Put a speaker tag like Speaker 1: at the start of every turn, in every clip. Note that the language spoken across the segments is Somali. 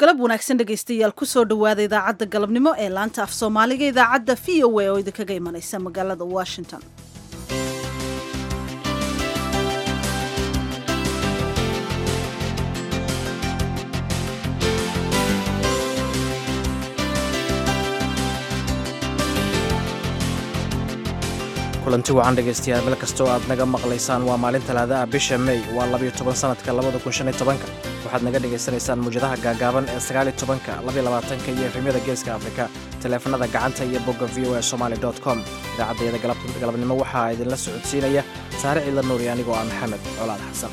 Speaker 1: galab wanaagsan dhegaystayaal kusoo dhowaada idaacadda galabnimo ee laanta af soomaaliga idaacadda v o a oo idinkaga imanaysa magaalada washington
Speaker 2: kulanti wacan dhegaystayaal meel kastoo aad naga maqlaysaan waa maalin talaada ah bisha mey waa labayo toban sanadka labada kun shan iyo tobanka waxaad naga dhagaysanaysaan muwjadaha gaagaaban ee sagaaliyo tobanka labaiyo labaatanka iyo efemyada geeska afrika taleefanada gacanta iyo bogga v o a somaali dot com idaacaddayada galabnimo waxaa idinla socodsiinaya saare ciidla nuuri anigoo ah maxamed colaad xasan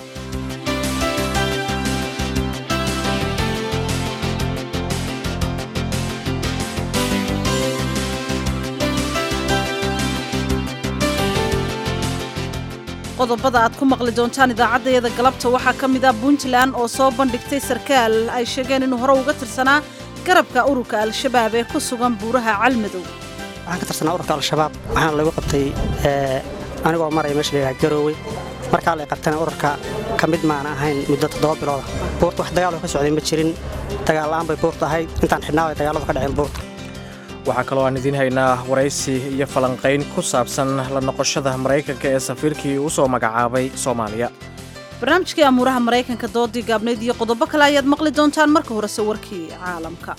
Speaker 1: qodobada aad ku maqli doontaan idaacaddayada galabta waxaa ka mid ah puntland oo soo bandhigtay sarkaal ay sheegeen inuu hore uga tirsanaa garabka ururka al-shabaab ee ku sugan buuraha calmadow
Speaker 3: waxaan ka tirsanaa ururka al-shabaab waxaana lagu qabtay anigoo maraya meesha layidhaha garoowe markaa lay qabtana ururka ka mid maana ahayn muddo toddoba bilooda buurta wax dagaaloo ka socday ma jirin dagaalla'aan bay buurta ahayd intaan xidhnaa ay dagaalladu ka dhaceen buurta
Speaker 2: waxaa kaloo aan idiin haynaa waraysi iyo falanqayn ku saabsan la noqoshada maraykanka ee safiirkii u soo magacaabay soomaaliya
Speaker 1: barnaamijkii amuuraha maraykanka doodii gaabnayd iyo qodobo kale ayaad maqli doontaan marka horese warkii caalamka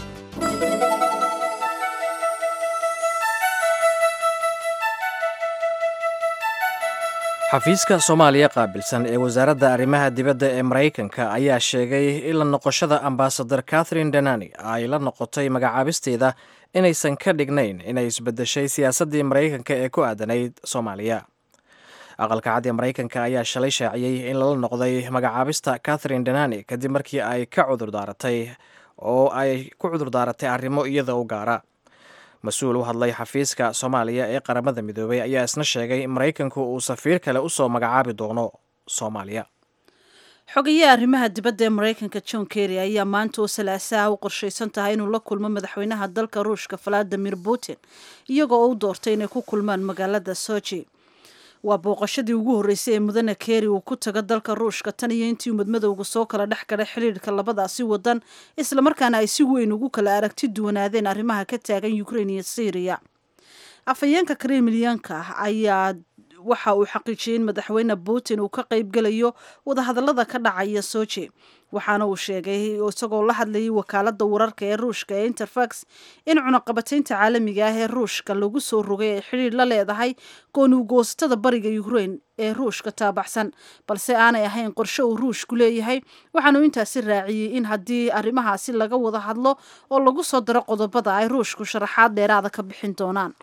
Speaker 2: xafiiska soomaaliya qaabilsan ee wasaaradda arrimaha dibadda ee maraykanka ayaa sheegay in la noqoshada ambasadar catherine danani ay la noqotay magacaabisteeda inaysan ka dhignayn inay isbedeshay siyaasaddii maraykanka ee ku aadanayd soomaaliya aqalka cad ee maraykanka ayaa shalay shaaciyey in lala noqday magacaabista catherine danani kadib markii ay ka cudurdaaratay oo ay ku cudurdaaratay arrimo iyada u gaara mas-uul u hadlay xafiiska soomaaliya ee qaramada midoobay ayaa isna sheegay in maraykanku uu safiir kale usoo magacaabi doono soomaaliya
Speaker 1: xogayaha arrimaha dibadda ee maraykanka john kerry ayaa maanta oo salaasaha u qorshaysan tahay inuu la kulmo madaxweynaha dalka ruushka valadimir putin iyagoo u doortay inay ku kulmaan magaalada soji waa booqashadii ugu horreysay ee mudane kerry uu ku tago dalka ruushka tan iyo intii umadmadowga soo kala dhex galay xidhiirka labadaasi wadan islamarkaana ay si weyn ugu kala aragti duwanaadeen arrimaha ka taagan ukrain iyo syriya afhayeenka kremlyanka ayaa waxa uu xaqiijiyey in madaxweyne putin uu ka qaybgelayo wadahadallada ka dhacaya soji waxaana uu sheegay isagoo la hadlayay wakaaladda wararka ee ruushka ee interfax in cunaqabataynta caalamiga ah ee ruushka lagu soo rogay ay xidhiir la leedahay goonigoostada bariga ukrain ee ruushka taabaxsan balse aanay ahayn qorshe uu ruushku leeyahay waxaanuu intaasi raaciyey in haddii arrimahaasi laga wada hadlo oo lagu soo daro qodobada ay ruushku sharaxaad dheeraada ka bixin doonaan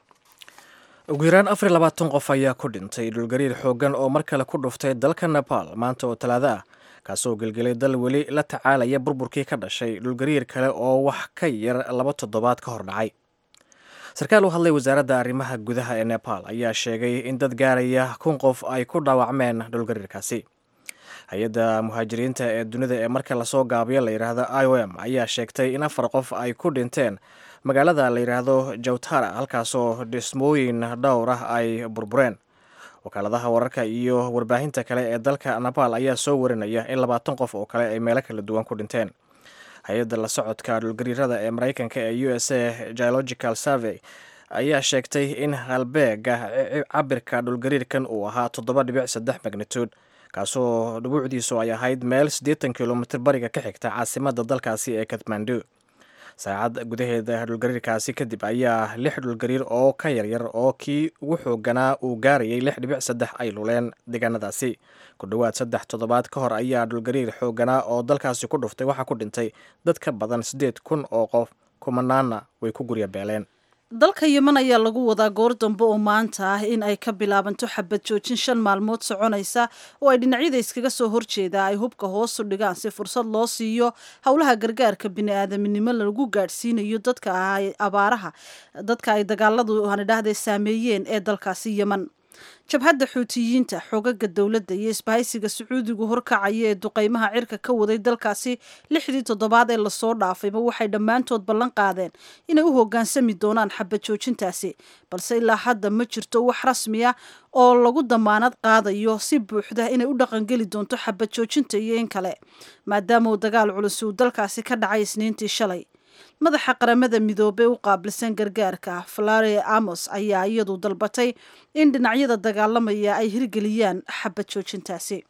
Speaker 2: ugu yaraan afar labaatan qof ayaa ku dhintay dhulgariir xooggan oo mar kale ku dhuftay dalka nepal maanta oo talaado ah kaasoo gelgelay dal weli la tacaalaya burburkii ka dhashay dhulgariir kale oo wax ka yar laba toddobaad ka hor dhacay sarkaal u hadlay wasaaradda arrimaha gudaha ee nepal ayaa sheegay in dad gaaraya kun qof ay ku dhaawacmeen dhulgariirkaasi hay-adda muhaajiriinta ee dunida ee marka lasoo gaabiyo la yidhaahdo i o m ayaa sheegtay in afar qof ay ku dhinteen magaalada la yidhaahdo jawtara halkaasoo dhismooyin dhowr ah ay burbureen wakaaladaha wararka iyo warbaahinta kale ee dalka nepal ayaa soo warinaya in labaatan qof oo kale ay meelo kala duwan ku dhinteen hay-adda la socodka dhulgariirada ee maraykanka ee u s a geological survey ayaa sheegtay in halbeega cabirka dhulgariirkan uu ahaa toddoba dhibic saddex magnitude kaasoo dhubuucdiisu ay ahayd meel siddeetan kilomitr bariga ka xigta caasimadda dalkaasi ee kathmandu saacad gudaheeda dhulgariirkaasi kadib ayaa lix dhulgariir oo ka yaryar oo kii ugu xooganaa uu gaarayay lix dhibic saddex ay luleen deegaanadaasi ku dhowaad saddex toddobaad ka hor ayaa dhulgariir xooganaa oo dalkaasi ku dhuftay waxaa ku dhintay dad ka badan siddeed kun oo qof kumanaanna way ku gurya beeleen
Speaker 1: dalka yeman ayaa lagu wadaa goor dambe oo maanta ah in ay ka bilaabanto xabad joojin shan maalmood soconaysa oo ay dhinacyada iskaga soo horjeedaa ay hubka hoosu dhigaan si fursad loo siiyo howlaha gargaarka bini-aadaminimo lagu gaadhsiinayo dadka abaaraha dadka ay dagaaladu hanidhahdee saameeyeen ee dalkaasi yeman jabhadda xuutiyiinta xogaga dowladda iyo isbahaysiga sacuudigu horkacaya ee duqaymaha cirka ka waday dalkaasi lixdii toddobaad ee lasoo dhaafayba waxay dhammaantood ballan qaadeen inay u hoggaansami doonaan xabad joojintaasi balse ilaa hadda ma jirto wax rasmi ah oo lagu damaanad qaadayo si buuxda inay u dhaqangeli doonto xabad joojinta iyo in kale maadaama uu dagaal culus uu dalkaasi ka dhacay isniintii shalay madaxa qaramada midoobey u qaabilsan gargaarka flare amos ayaa iyadu dalbatay in dhinacyada dagaalamaya ay hirgeliyaan xabad joojintaasi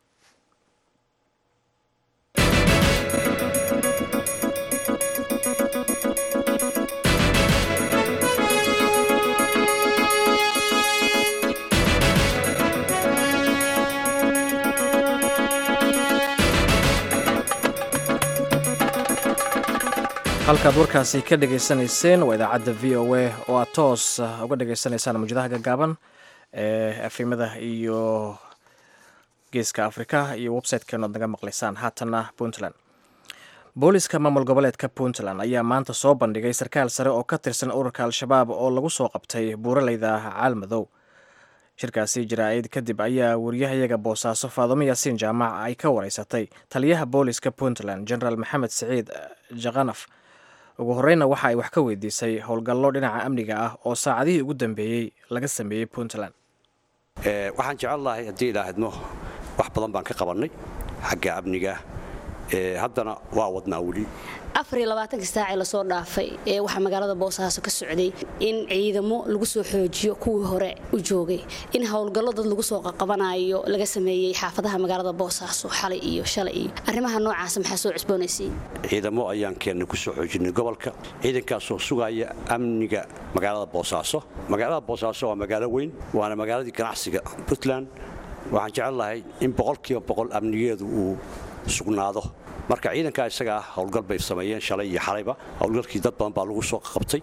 Speaker 2: halkaad warkaasi ka dhegaysanayseen waa idaacadda v o a oo aad toos uga dhegaysanaysaan mawjadaha gaggaaban ee efimada iyo geeska afrika iyo website-kan oad naga maqlaysaan haatanna puntland booliska maamul goboleedka puntland ayaa maanta soo bandhigay sarkaal sare oo ka tirsan ururka al-shabaab oo lagu soo qabtay buuraleyda caalmadow shirkaasi jaraa'id kadib ayaa wariyahayaga boosaaso faadumo yaasiin jaamac ay ka wareysatay taliyaha booliska puntland generaal maxamed siciid jakanaf ugu horeyna waxa ay wax ka weydiisay howlgallo dhinaca amniga ah oo saacadihii ugu dambeeyey laga sameeyey puntland
Speaker 4: waxaan jecel lahay haddii idhaahidno wax badan baan ka qabannay xagga amniga haddana waa wadnaa weli
Speaker 5: afariyolabaatanka saacii lasoo dhaafay ee waxaa magaalada boosaaso ka socday in ciidamo lagu soo xoojiyo kuwii hore u joogay in howlgallo dad lagu soo qaqabanayo laga sameeyey xaafadaha magaalada boosaaso xalay iyo shalay iyo arrimaha noocaasa maxaa soo cusboonaysay
Speaker 4: ciidamo ayaan keennay ku soo xoojinay gobolka ciidankaasoo sugaya amniga magaalada boosaaso magaalada boosaaso waa magaalo weyn waana magaaladii ganacsiga puntland waxaan jecel lahay in boqolkiiba boqol amnigeedu uu sugnaado marka ciidankaa isagaa howlgal bay sameeyeen shalay iyo xalayba howlgalkii dad badan baa lagu soo qabtay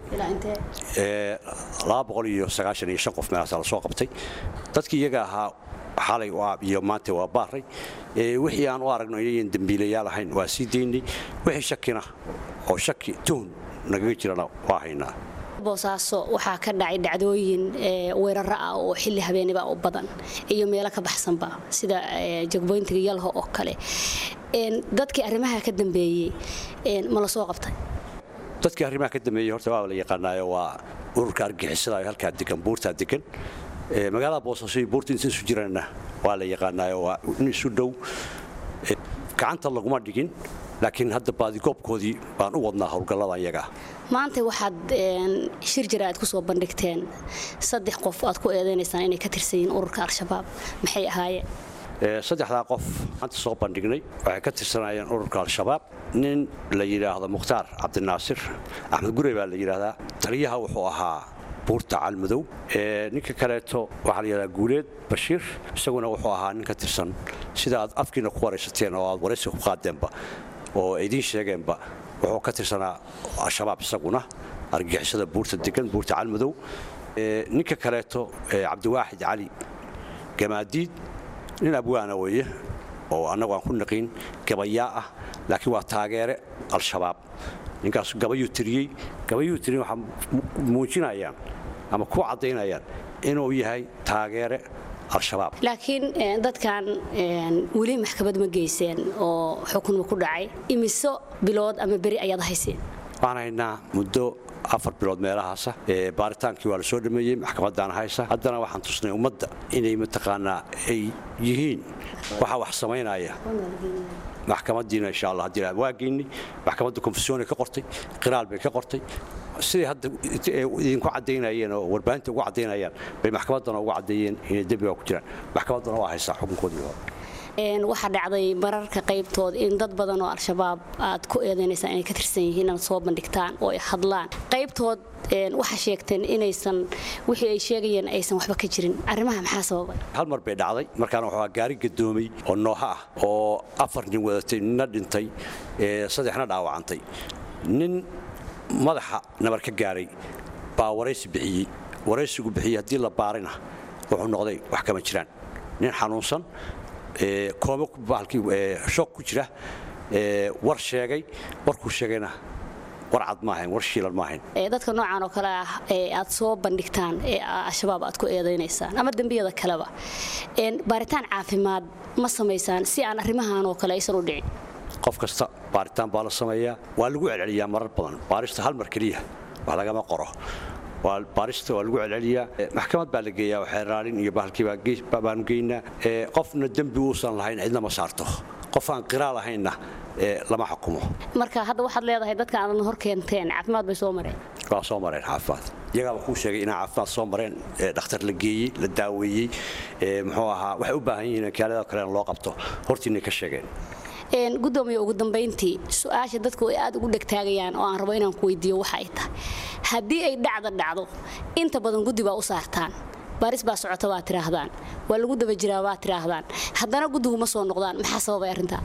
Speaker 4: qof meelaasa la soo qabtay dadkii iyaga ahaa xalay iyo maanta waa baaray wixii aan u aragno inayan dembiilayaal ahayn waa sii daynay wixii shakina oo shaki tuhun nagaga jirana waa haynaa
Speaker 5: boosaaso waxaa ka dhacay dhacdooyin weeraro ah oo xilli habeeniba u badan iyo meelo ka baxsanba sida jagboyntiga yalho oo kale dadkii arrimaha ka dambeeyey ma la soo qabtay
Speaker 4: dadkii arrimaha ka dambeeyey horta waa la yaqaanaayo waa ururka argixisada halkaa degan buurtaa degan magaalada boosaaso iyo buurta inta isu jirana waa la yaqaanaayo waa in isu dhow gacanta laguma dhigin laakiin hadda baadigoobkoodii baan u wadnaa howlgallada iyagaa
Speaker 5: maanta waxaad shir jira aad ku soo bandhigteen saddex qof aad ku eedaynaysaan inay ka tirsan yihiin ururka al-shabaab maxay ahaayeen
Speaker 4: saddexdaa qof maanta soo bandhignay waxay ka tirsanayeen ururka al-shabaab nin la yidhaahdo mukhtaar cabdinaasir axmed gurey baa la yidhaahdaa taliyaha wuxuu ahaa buurta calmadow ninka kaleeto waxaa la yidhahdaa guuleed bashiir isaguna wuxuu ahaa nin ka tirsan sida aad afkiina ku waraysateen oo aad waraysiga ku qaadeenba oo idiin sheegeenba wuxuu ka tirsanaa al-shabaab isaguna argixisada buurta degan buurta calmadow ninka kaleeto cabdiwaaxid cali gamaadiid nin abwaana weeye oo annagu aan ku naqiin gabayaa ah laakiin waa taageere al-shabaab ninkaas gabayuu tiriyey gabayuu tiriyen waxaa muujinayaan ama ku caddaynayaan inuu yahay taageere al-shabaab
Speaker 5: laakiin dadkan weli maxkamad ma geyseen oo xukunma ku dhacay imiso bilood ama beri ayaad hayseen
Speaker 4: waxaan haynaa muddo afar bilood meelahaasa baaritaankii waa la soo dhameeyey maxkamadaana haysa haddana waxaan tusnay ummadda inay mataqaanaa ay yihiin waxa wax samaynaya maxkamadiina insha allah haddii waa geynay maxkamadda konfesyoonay ka qortay qiraal bay ka qortay siday hadda idinku caddaynayeen oo warbaahinta ugu caddaynayaan bay maxkamaddana ugu caddeeyeen inay dembiga ku jiraan maxkamaddana waa haysaa xukunkoodii hore
Speaker 5: waxaa dhacday mararka qaybtood in dad badan oo al-shabaab aad ku eedaynaysaa inay ka tirsan yihiin inaad soo bandhigtaan oo ay hadlaan qaybtood waxaa sheegteen inaysan wixii ay sheegayeen aysan waxba ka jirin arrimaha maxaa sababay
Speaker 4: hal mar bay dhacday markaana wuxuu gaari gadoomay oo nooha ah oo afar nin wadatay ninna dhintay saddexna dhaawacantay nin madaxa nabar ka gaaray baa waraysi bixiyey waraysigu bixiyey haddii la baarina wuxuu noqday wax kama jiraan nin xanuunsan shoog ku jira war sheegay warkuu sheegayna war cad maahayn war shiilan maahayn
Speaker 5: dadka noocan oo kale ah ee aad soo bandhigtaan ee al-shabaab aad ku eedaynaysaan ama dembiyada kaleba baaritaan caafimaad ma samaysaan si aan arrimahan oo kale aysan u dhicin
Speaker 4: qof kasta baaritaan baa la sameeyaa waa lagu celceliyaa marar badan baarista hal mar keliya wax lagama qoro baarista waa lagu celceliyaa maxkamad baa la geeyaa xeeraalin iyo bahalkiibaanu geynaa qofna dembi uusan lahayn cidna ma saarto qof aan qiraal ahaynna lama xukumo
Speaker 5: marka hadda waxaad leedahay dadka aadan hor keenteen caafimaad bay soo mareen
Speaker 4: waa soo mareen caafimaad iyagaaba kuu sheegay inaa caafimaad soo mareen dhakhtar la geeyey la daaweeyey muxuu ahaa waxay u baahan yihiin kaalada kalena loo qabto hortiinay ka sheegeen
Speaker 5: gudoomiye ugu dambayntii su-aasha dadku ay aad ugu dhegtaagayaan oo aan rabo inaan ku weydiiyo waxa ay tahay haddii ay dhacda dhacdo inta badan guddi baa u saartaan baaris baa socota waa tiraahdaan waa lagu daba jiraa waa tiraahdaan haddana guddigu ma soo noqdaan maxaa sababay arrintaa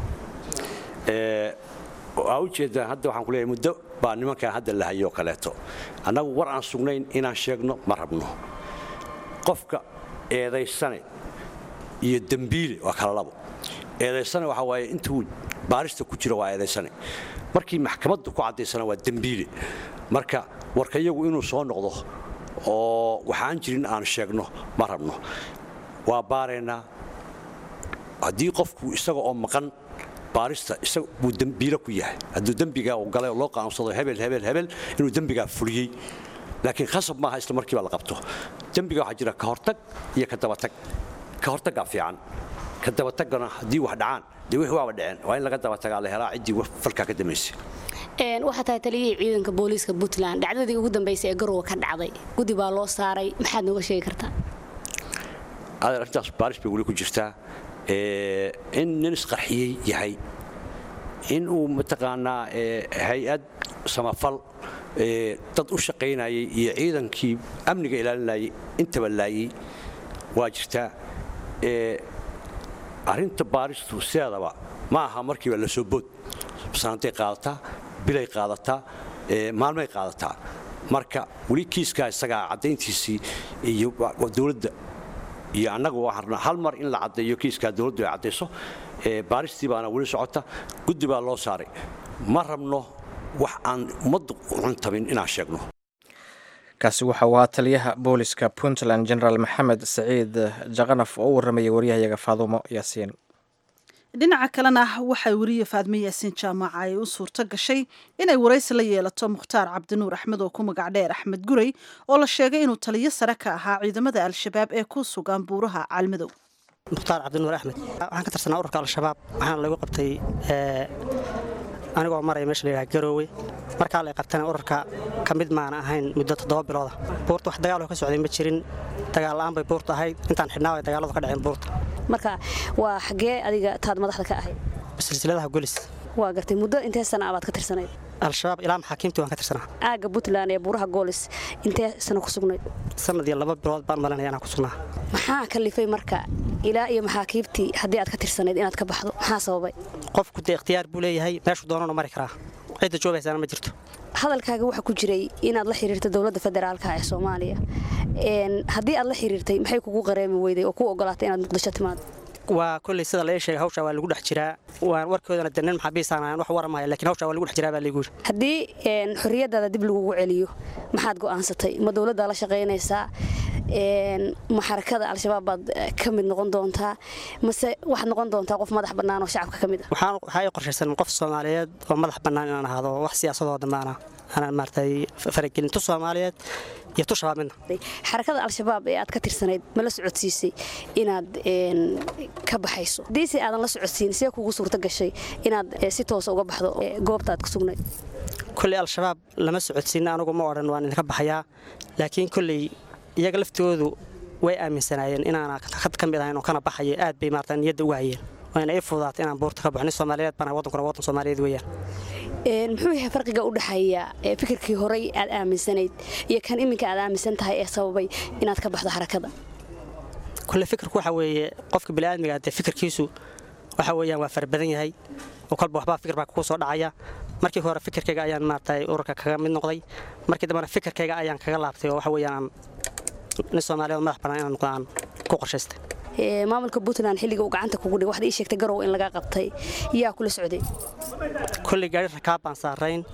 Speaker 4: waa ujeedaa hadda waxaan kuleeyahay muddo baa nimankan hadda la hayoo kaleeto annagu war aan sugnayn inaan sheegno ma rabno qofka eedaysane iyo dembiile waa kala labo eedaysane waxaa waaye intuu baarista ku jiro waa eedaysane markii maxkamaddu ku caddaysana waa dembiile marka warka iyagu inuu soo noqdo oo waxaan jirin aan sheegno ma rabno waa baaraynaa haddii qofku isaga oo maqan baarista isaga buu dembiile ku yahay hadduu dembigaa uu galay oo loo qaansado hebel hebel hebel inuu dembigaa fuliyey laakiin khasab maaha isla markiiba la qabto dembiga waxaa jira ka hortag iyo ka dabatag ka hortaggaa fiican ka dabatagana haddii wax dhacaan dee wixii waaba dhaceen waa in laga dabatagaa la helaa ciddii falkaa ka damaysay
Speaker 5: waxaa tahay taliyihii ciidanka booliiska puntland dhacdadii ugu dambaysay ee garowe ka dhacday guddi baa loo saaray maxaad nooga sheegi kartaa
Speaker 4: adeer arrintaas baaris bay weli ku jirtaa in nin isqarxiyey yahay in uu mataqaanaa hay-ad samafal dad u shaqaynayay iyo ciidankii amniga ilaalinayay intaba laayey waa jirtaa arrinta baaristu sideedaba ma aha markiiba la soo bood sanaday qaadataa bilay qaadataa maalmay qaadataa marka weli kiiskaa isagaa caddayntiisii iyo dowladda iyo annagu waxaan rabnaa hal mar in la caddeeyo kiiskaa dowladdu ay caddayso baaristii baana weli socota guddi baa loo saaray ma rabno wax aan ummaddu cuntabin inaan sheegno
Speaker 2: kaasi waxa uu ahaa taliyaha booliska puntland generaal maxamed saciid jaqanaf oo u warramayay waryahayaga faadumo yaasiin
Speaker 1: dhinaca kalena waxay weriye faadme yaasiin jaamaca ay u suurto gashay inay waraysi la yeelato mukhtaar cabdinuur axmed oo ku magac dheer axmed gurey oo la sheegay inuu taliyo sare ka ahaa ciidamada al-shabaab ee ku sugan buuraha caalmadow
Speaker 3: mukhtaar cabdinuur axmed waxaan ka tirsanaa ururka al-shabaab waxaana lagu qabtay anigoo maraya meesha layidhaha garoowe markaa lay qabtana ururka ka mid maana ahayn muddo toddoba bilooda buurta wax dagaaloo ka socday ma jirin dagaal la'aan bay buurta ahayd intaan xidhnaa way dagaaladu ka dhaceen buurta
Speaker 5: marka waa xagee adiga taad madaxda ka ahayd
Speaker 3: silsiladaha golis
Speaker 5: waa gartay muddo intee sana abaad ka tirsanayd
Speaker 3: al-shabaab ilaa maxaakiimtii waan ka tirsanaa
Speaker 5: aagga puntland ee buuraha goolis intee sana ku sugnayd
Speaker 3: sanad iyo laba bilood baan malinaya inaan ku sugnaa
Speaker 5: maxaa kalifay marka ilaa iyo maxaakiibtii haddii aad ka tirsanayd inaad ka baxdo maxaa sababay
Speaker 3: qofku dee ikhtiyaar buu leeyahay meeshuu doonana mari karaa cidda joogaysaana ma jirto
Speaker 5: hadalkaaga waxaa ku jiray inaad la xiriirta dowladda federaalka ee soomaaliya haddii aad la xiriirtay maxay kugu qareemi weyday oo ku ogolaatay inaad muqdisho timaado
Speaker 3: waa kolley sida la ii sheegay hawshaa waa lagu dhex jiraa waan warkoodana de nin maxaabiisaan ahan wax waramaya lakiin hawshaa waa lagu dhex jiraa baa laygu yiri
Speaker 5: haddii xorriyaddaada dib lagugu celiyo maxaad go'aansatay ma dowladdaa la shaqaynaysaa ma xarakada al-shabaab baad ka mid noqon doontaa mase waxaad noqon doontaa qof madax bannaan oo shacabka ka mid ah
Speaker 3: waxaa ii qorshaysan qof soomaaliyeed oo madax bannaan inaan ahaado wax siyaasadoo dhammaana anaan maaragtay faragelin tu soomaaliyeed iyo tu shabaab midna
Speaker 5: xarakada al-shabaab ee aad ka tirsanayd ma la socodsiisay inaad ka baxayso haddiise aadan la socodsiin see kugu suurto gashay inaad si toosa uga baxdo goobta aad ku sugnayd
Speaker 3: kolley al-shabaab lama socodsiin anugu ma odhan waan idinka baxayaa laakiin kolley iyaga laftoodu way aaminsanaayeen inaana ka mid ahayn oo kana baxayo aad bay maarata niyadda uga hayeen wayna ii fududaatay inaan buurta ka baxo nin soomaaliyeed baan wadankuna wadan soomaaliyeed weeyaan
Speaker 5: muxuu yahay farqiga u dhexeeya fikirkii horey aad aaminsanayd iyo kan iminka aad aaminsan tahay ee sababay inaad ka baxdo xarakada
Speaker 3: kolle fikirku waxa weeye qofka bini'aadmiga dee fikirkiisu waxa weeyaan waa fara badan yahay oo kolba waxbaa fikir baa kugu soo dhacaya markii hore fikirkayga ayaan maaragtay ururka kaga mid noqday markii dambena fikirkayga ayaan kaga laabtay oo waxa weeyaan nin soomaaliyeed madax bannaan inaan noqdo aan ku qorshaystay
Speaker 5: maamulka puntland xilliga uu gacanta kugu dhigay waxaad ii sheegtay garow in laga qabtay yaa kula socday
Speaker 3: kolley gaari rakaab baan saarayn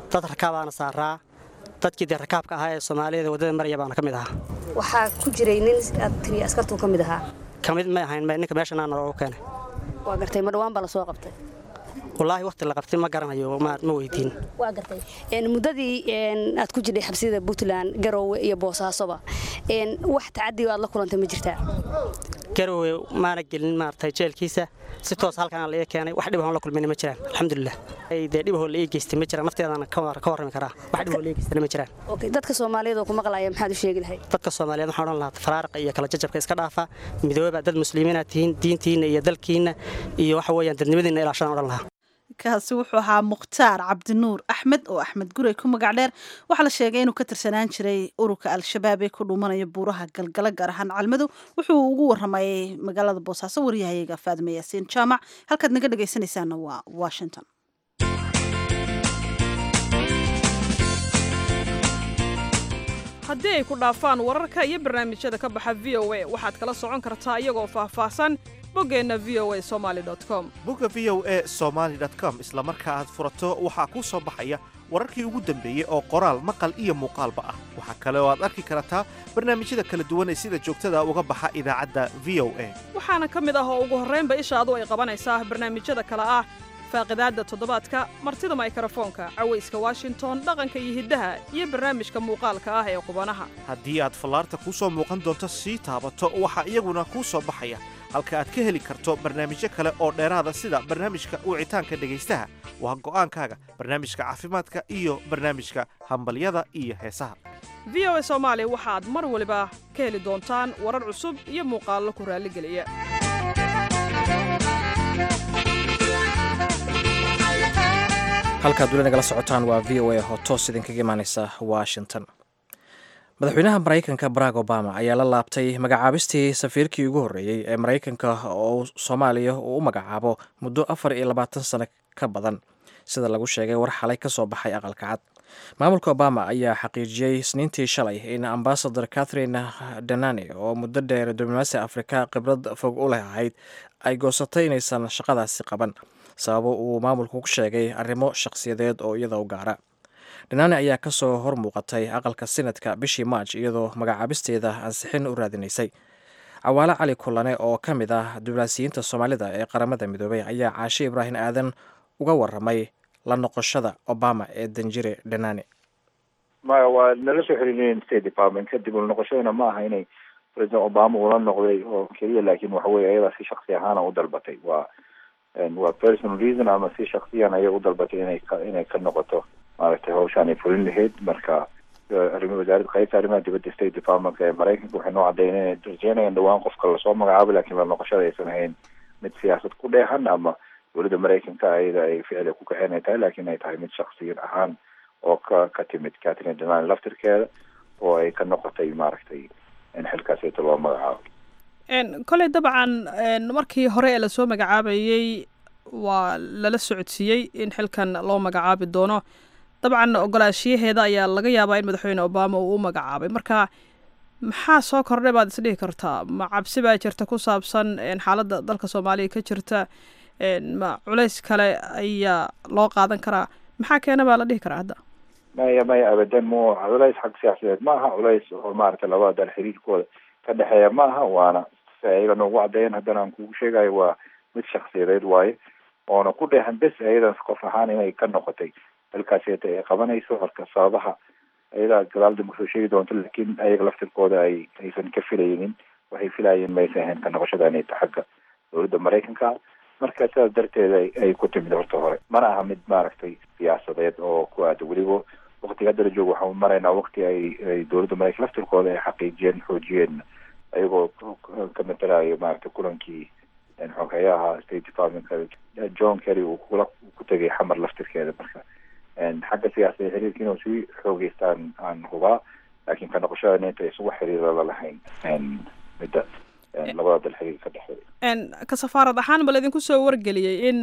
Speaker 3: dad rakaabaana saaraa dadkii dee rakaabka ahaa ee soomaaliyada waddada maraya baana ka mid ahaa
Speaker 5: waxaa ku jiray nin aad tiri askartuu ka mid ahaa
Speaker 3: ka mid may ahayn ninka meeshan aana loogu keenay
Speaker 5: waa gartay ma dhawaan baa la soo qabtay
Speaker 3: wallaahi waqti la qabtay ma garanayo ma weydiin
Speaker 5: waa gartay muddadii aad ku jirtay xabsiyada puntland garoowe iyo boosaasoba wax tacadiga aad la kulantay ma jirtaa
Speaker 3: garoowe maana gelin maaragtay jeelkiisa si toos halkaan la ii keenay wax dhibahon la kulmayna ma jiraan alxamdulilah dee dhibahoo la ii geystay ma jiraan nafteedana ka warrami karaa wax dhibahoo la ii geystayna ma jiraan
Speaker 5: dadka soomaaliyeed oo ku maqlaya maxaad u sheegi lahayd
Speaker 3: dadka soomaaliyeed waxaan odhan lahaa faraariqa iyo kala jajabka iska dhaafa midooba dad muslimiinaad tihiin diintiinna iyo dalkiinna iyo waxa weeyaan dadnimadiinna ilaashadaan odhan lahaa
Speaker 1: kaasi wuxuu ahaa mukhtaar cabdinuur axmed oo axmed gurey ku magac dheer waxaa la sheegay inuu ka tirsanaan jiray ururka al-shabaab ee ku dhuumanaya buuraha galgala gaar ahaan calmadow wuxuu ugu waramayay magaalada boosaaso waryahayaga faadime yaasiin jaamac halkaad naga dhegaysanaysaana waa washington
Speaker 6: haddii ay ku dhaafaan wararka iyo barnaamijyada ka baxa v o a waxaad kala socon kartaa iyagoo faahfaahsan boggeenna v o a somaali com
Speaker 7: bogga v o a somaali com isla marka aad furato waxaa kuu soo baxaya wararkii ugu dambeeyey oo qoraal maqal iyo muuqaalba ah waxaa kale oo aad arki kartaa barnaamijyada kala duwan ee sida joogtada uga baxa idaacadda v o a
Speaker 6: waxaana ka mid ah oo ugu horraynba ishaadu ay qabanaysaa barnaamijyada kale ah faaqidaadda toddobaadka martida maykrofoonka cawayska washington dhaqanka iyo hiddaha iyo barnaamijka muuqaalka ah ee qubanaha
Speaker 7: haddii aad fallaarta kuu soo muuqan doonto sii taabato waxaa iyaguna kuu soo baxaya halka aad ka heli karto barnaamijyo kale oo dheeraada sida barnaamijka wicitaanka dhegaystaha waa go'aankaaga barnaamijka caafimaadka iyo barnaamijka hambalyada iyo heesaha
Speaker 6: v o a soomaali waxaad mar waliba ka heli doontaan warar cusub iyo muuqaallo ku raalligeliya
Speaker 2: halkaad weli nagala socotaan waa v o a oo toos idinkaga imaaneysa washington madaxweynaha maraykanka barack obama ayaa la laabtay magacaabistii safiirkii ugu horreeyey ee maraykanka oo soomaaliya uu u magacaabo muddo afar iyo labaatan sano ka badan sida lagu sheegay war xalay ka soo baxay aqalka cad maamulka obama ayaa xaqiijiyey isniintii shalay in ambasador catherine danane oo muddo dheer diblomaasi afrika khibrad fog u leh ahayd ay goosatay inaysan shaqadaasi qaban sababo uu maamulku ku sheegay arrimo shakhsiyadeed oo iyada u gaara dhanaane ayaa ka soo hor muuqatay aqalka sinadka bishii maaj iyadoo magacaabisteeda ansixin u raadinaysay cawaale cali kulane oo ka mid ah diblomaasiyiinta soomaalida ee qaramada midoobay ayaa caashe ibraahim aadan uga waramay la noqoshada obama ee danjire dhanaane
Speaker 8: maya waa nala soo xiriiriyeen state department kadib ula noqoshadana ma aha inay president obama ula noqday oo keliya laakiin waxa weye ayadaa si shaksi ahaana u dalbatay waa waa personal reason ama si shaksiyan ayay u dalbatay inay ka inay ka noqoto maaragtay hawshaan ay fulin lahayd marka arrim wasaaradda qaybta arrimaha dibadda state departmentka ee maraykanka waxay noo caddayn inay rajeynayaan dhawaan qofka lasoo magacaabo laakiin la noqoshada aysan ahayn mid siyaasad ku dheehan ama dowladda maraykanka ayada ay ficil ku kaceen ay tahay laakiin ay tahay mid shaksiyan ahaan oo ka ka timid catherine denan laftirkeeda oo ay ka noqotay maaragtay in xilkaasita loo magacaabo
Speaker 6: koley dabcan markii hore ee lasoo magacaabayey waa lala socodsiiyey in xilkan loo magacaabi doono dabcan ogolaashiyaheeda ayaa laga yaabaa in madaxweyne obama uu u magacaabay marka maxaa soo kordhay baad isdhihi kartaa ma cabsi baa jirta ku saabsan xaaladda dalka soomaaliya ka jirta ma culays kale ayaa loo qaadan karaa maxaa keena baa la dhihi karaa hadda
Speaker 8: maya maya abadan mo culays xag siyaasadeed ma aha culays oo maaragtay labada dal xiriirkooda ka dhexeeya ma aha waana si ayaga noogu caddeeyeen haddana aan kugu sheegayo waa mid shaksiyadeed waaye oona ku dheehan bes ayadan qof ahaan inay ka noqotay halkaaseta ay qabanayso marka sababaha ayadaa gadaal dambe soo sheegi doonto laakiin ayaga laftirkooda ay aysan ka filaynin waxay filayeen maysan ahayn ka noqoshada inay ta xagga dowladda maraykanka marka sidaas darteed ay ku timid horta hore mana aha mid maaragtay siyaasadeed oo ku aada weliba waktiga hadda la joogo waxaan maraynaa wakti ay ay dowladda maraykan laftirkooda ay xaqiijiyeen xoojiyeen ayagoo ka matalayo maaragtay kulankii xoghayaha state departmentka john kerry uu kula ku tegay xamar laftirkeeda marka xagga siyaasada xiriirka inuu sii xoogeystaan aan hubaa laakiin ka noqoshada inta isugu xiriira la lahayn midda labada dal xiriir ka dhexeeya
Speaker 6: ka safaarad ahaan ma laydinku soo wargeliyey in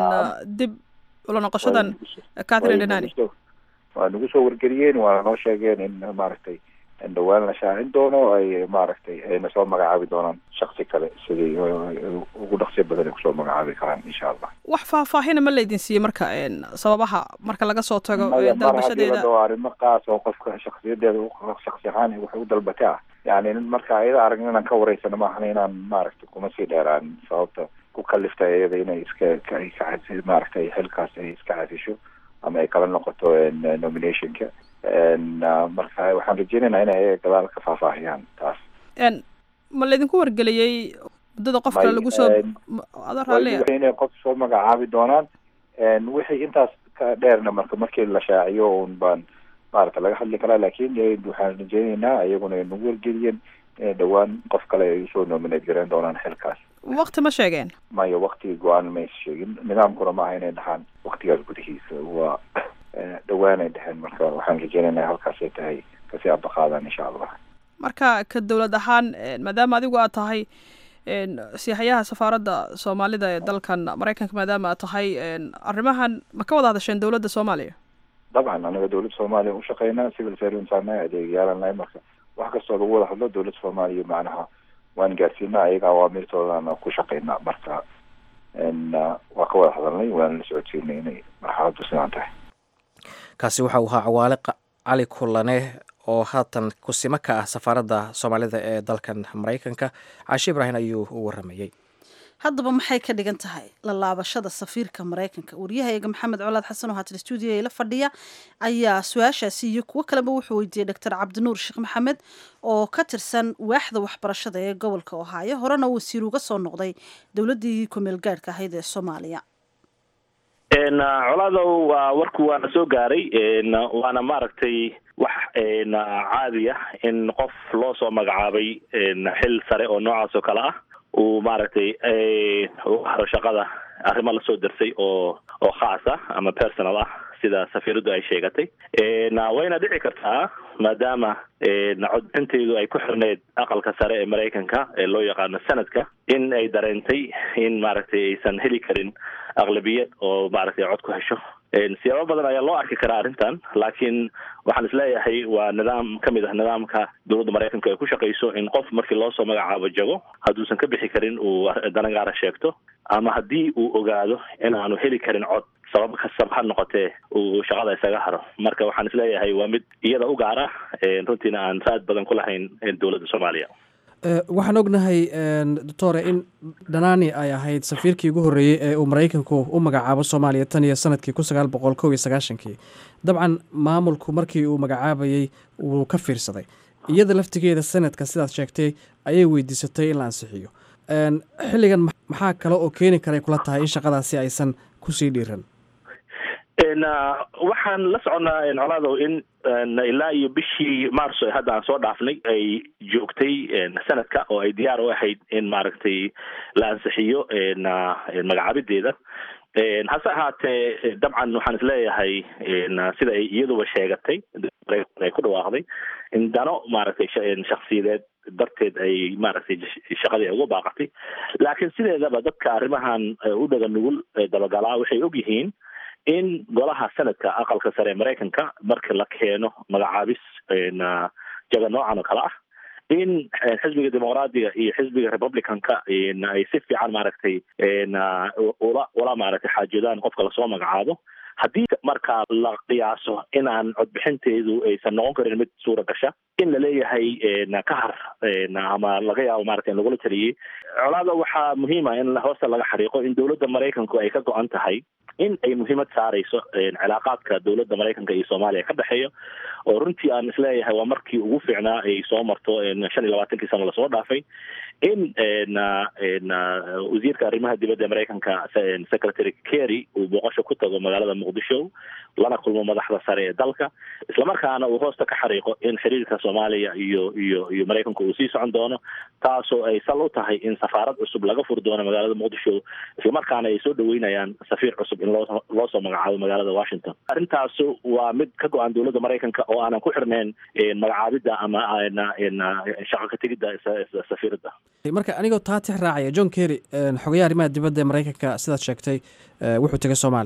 Speaker 6: dib ula noqoshadan catherine denani
Speaker 8: waa nagu soo wargeliyeen waana noo sheegeen in maaragtay dhawaan la shaacin doono ay maaragtay ayna soo magacaabi doonaan shaksi kale sidii ugu dhaqsiya badan ay kusoo magacaabi karaan insha allah
Speaker 6: wax faahfaahina ma laydin siiyey marka sababaha marka laga soo tago
Speaker 8: maya mar haddii
Speaker 6: dalbashadeeda
Speaker 8: la dhaho arrimo qaas oo qofka shaksiyadeeda shaksi ahaan wax u dalbata ah yani marka ayada aragn inaan ka wareysano maahan inaan maaragtay kuma sii dheeraan sababta ku kaliftay iyada inay iska ay ka cas- maaragtay xilkaas ay iska casisho ama ay kala noqoto nominationka marka waxaan rajeynaynaa inay ayaga gadaal ka faahfaahiyaan taas
Speaker 6: ma laydinku wargeliyey muddada qofka
Speaker 8: May,
Speaker 6: lagu soo
Speaker 8: een,
Speaker 6: ada raalli
Speaker 8: Way- inay qof soo magacaabi doonaan wixii intaas ka dheerna marka markii la shaaciyo un baan maarata laga hadli karaa laakiin eh, waxaan rajeynaynaa iyaguna ay nagu wargeliyeen inay dhawaan qof kale ay usoo nominate garan doonaan xilkaas
Speaker 6: waqti ma sheegeen
Speaker 8: maya waktigii go-aan maysa sheegin nidaamkuna maaha inay dhahaan waktigaas gudihiisa waa eh, dhawaan ay dheheen marka waxaan rajeynaynaa halkaasay tahay kasii abaqaadaan insha allah
Speaker 6: marka ka dowlad ahaan een, maadaama adigu aad tahay een, siixayaha safaaradda soomaalida ee dalkan maraykanka maadaama aad tahay een, arrimahan ma ka wada hadasheen dowladda soomaaliya
Speaker 8: dabcan anaga dowladda soomaaliya u shaqeynaa civil servants anahay adeegyaalannahay marka wax kastoo lagu wada hadlo dowladda soomaaliya macnaha waan gaarsiinaa ayaga awaamirtoodana ku shaqeynaa marka n waa ka wada hadalnay waana la socodsiinay inay marxaladdu sidaan tahay
Speaker 2: kaasi waxa uu ahaa cawaale qa- cali kulane oo haatan kusimo ka ah safaaradda soomaalida ee dalkan maraykanka caashi ibraahim ayuu u waramayey
Speaker 1: haddaba maxay ka dhigan tahay la laabashada safiirka maraykanka waryahayaga maxamed colaad xasan oo haatan stuudiyo la fadhiya ayaa su-aashaasi iyo kuwo kaleba wuxuu weydiiyey doctor cabdinuur sheekh maxamed oo ka tirsan waaxda waxbarashada ee gobolka ohaayo horena wasiir uga soo noqday dowladdii kumeel gaadhka ahayd ee soomaaliya
Speaker 9: n colaadow waa warku waana soo gaaray n waana maaragtay wax n caadi ah in qof loo soo magacaabay n xil sare oo noocaas oo kale ah uu maaragtay u haro shaqada arrimo lasoo darsay oo oo khaas ah ama personal ah sida safiiradu ay sheegatay n wayna dhici kartaa maadaama n codbixinteydu ay ku xirneyd aqalka sare ee maraykanka ee loo yaqaano sanadka in ay dareentay in maaragtay aysan heli karin aqlabiyad oo maaragtay cod ku hesho siyaabo badan ayaa loo arki karaa arrintan laakiin waxaan isleeyahay waa nidaam ka mid ah nidaamka dowladda maraykanka ay ku shaqayso in qof markii loo soo magacaabo jago hadduusan ka bixi karin uu danan gaara sheegto ama haddii uu ogaado in aanu heli karin cod sabab kastaba ha noqotee uu shaqada isaga haro marka waxaan isleeyahay waa mid iyada u gaar ah runtiina aan raad badan ku lahayn dowladda soomaaliya
Speaker 2: waxaan ognahay doctore in dhanani ay ahayd safiirkii ugu horreeyey ee uu maraykanku u magacaabo soomaaliya tan iyo sanadkii kun sagaal boqol kow iyo sagaashankii dabcan maamulku markii uu magacaabayey wuu ka fiirsaday iyada laftigeeda sanadka sidaad sheegtay ayay weydiisatay in la ansixiyo xilligan maxaa kale oo keeni karay kula tahay in shaqadaasi aysan kusii dhiiran
Speaker 9: n waxaan la soconnaa colaadow in ilaa iyo bishii marso hadda aan soo dhaafnay ay joogtay sanadka oo ay diyaar u ahayd in maaragtay la ansixiyo magacaabideeda hase ahaatee dabcan waxaan isleeyahay sida ay iyaduba sheegatay ay ku dhawaaqday in dano maaragtay shaksiyadeed darteed ay maaragtay shaqadii ay uga baaqatay laakiin sideedaba dadka arrimahan u dhaga nugul dabagalaa waxay og yihiin in golaha sanadka aqalka sare ee maraykanka marka la keeno magacaabis jaga noocan oo kale ah in xisbiga dimuqraadiga iyo xisbiga republicanka ay si fiican maaragtay ula ula maaragtay xaajoodaan qofka lasoo magacaabo haddii markaa la qiyaaso inaan codbixinteedu aysan noqon karin mid suura gasha in la leeyahay ka har ama laga yaabo maarata in lagula taliyey colaada waxaa muhiima in hoosta laga xariiqo in dowladda maraykanku ay ka go-an tahay in ay muhiimad saareyso cilaaqaadka dowladda maraykanka iyo soomaaliya ka dhexeeya oo runtii aan isleeyahay waa markii ugu fiicnaa ay soo marto shan iyo labaatankii sano lasoo dhaafay in wasiirka arrimaha dibadda ee maraykanka secretary kerry uu booqasho ku tago magaalada muqdisho lana kulmo madaxda sare ee dalka islamarkaana uu hoosta ka xariiqo in xiriirka soomaaliya iyo iyo iyo maraykanka uu sii socon doono taasoo ay sal u tahay in safaarad cusub laga furi doono magaalada muqdisho islamarkaana ay soo dhaweynayaan safiir cusub in loo loo soo magacaabo magaalada washington arrintaasu waa mid ka go-an dowladda maraykanka oo aanan ku xirnayn magacaabidda ama shaqo ka tegidda safiiradda
Speaker 2: marka anigoo taa tix raacaya john kerry xogayaha arrimaha dibadda ee maraykanka sidaad sheegtay wuxuu tegay soomaaliya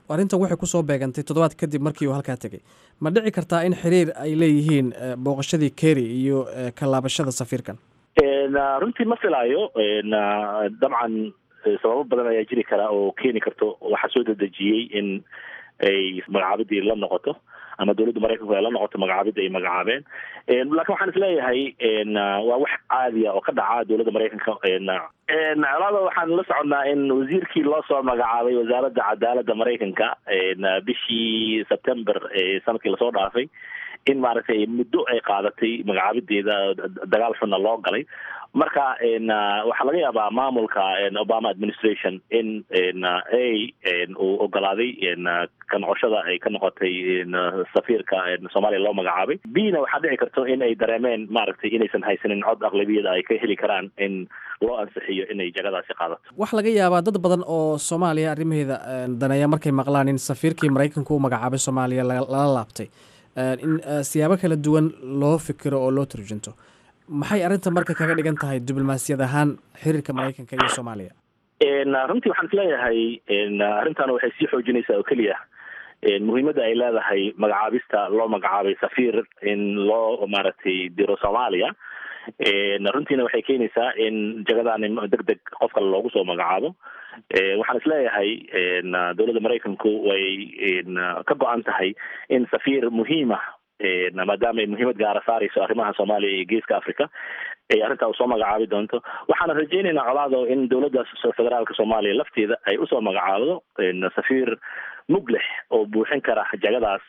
Speaker 2: arrintan waxay kusoo beegantay toddobaad kadib markii uu halkaa tegey ma dhici kartaa in xiriir ay leeyihiin booqashadii kerry iyo kalaabashada safiirkan
Speaker 9: runtii ma filaayo dabcan sababo badan ayaa jiri karaa oo keeni karto waxaa soo dedejiyey in ay magacaabidii la noqoto ama dowladda maraykanku ay la noqoto magacaabidda ay magacaabeen lakin waxaan isleeyahay waa wax caadiya oo ka dhaca dowladda maraykanka colaada waxaan la soconnaa in wasiirkii loo soo magacaabay wasaaradda cadaaladda maraykanka bishii september sanadkii lasoo dhaafay in maaragtay muddo ay qaadatay magacaabideeda dagaal xunna loo galay marka waxaa laga yaabaa maamulka obama administration in a uu ogolaaday ka noqoshada ay ka noqotay safiirka soomaaliya loo magacaabay b na waxaa dhici karto in ay dareemeen maaragtay inaysan haysanin cod aqlabiyada ay ka heli karaan in loo ansixiyo inay jagadaasi qaadato
Speaker 2: waxaa laga yaabaa dad badan oo soomaaliya arrimaheeda daneeya markay maqlaan in safiirkii maraykanku u magacaabay soomaaliya lala laabtay in siyaabo kala duwan loo fikiro oo loo turjunto maxay arrinta marka kaga dhigan tahay diblomaasiyad ahaan xiriirka maraykanka iyo soomaaliya
Speaker 9: runtii waxaan isleeyahay arrintan waxay sii xoojinaysaa oo keliya muhiimadda ay leedahay magacaabista loo magacaabay safiir in loo maaragtay diro soomaaliya runtiina waxay keenaysaa in jagadaani deg deg qof kale loogu soo magacaabo waxaan isleeyahay dowladda maraykanku way ka go-an tahay in safiir muhiima maadaama ay muhiimad gaara saarayso arrimaha soomaaliya iyo geeska africa ay arrintaa usoo magacaabi doonto waxaana rajaynaynaa colaado in dowladda federaalka soomaaliya lafteeda ay usoo magacaabdo safiir muglex oo buuxin kara jagadaas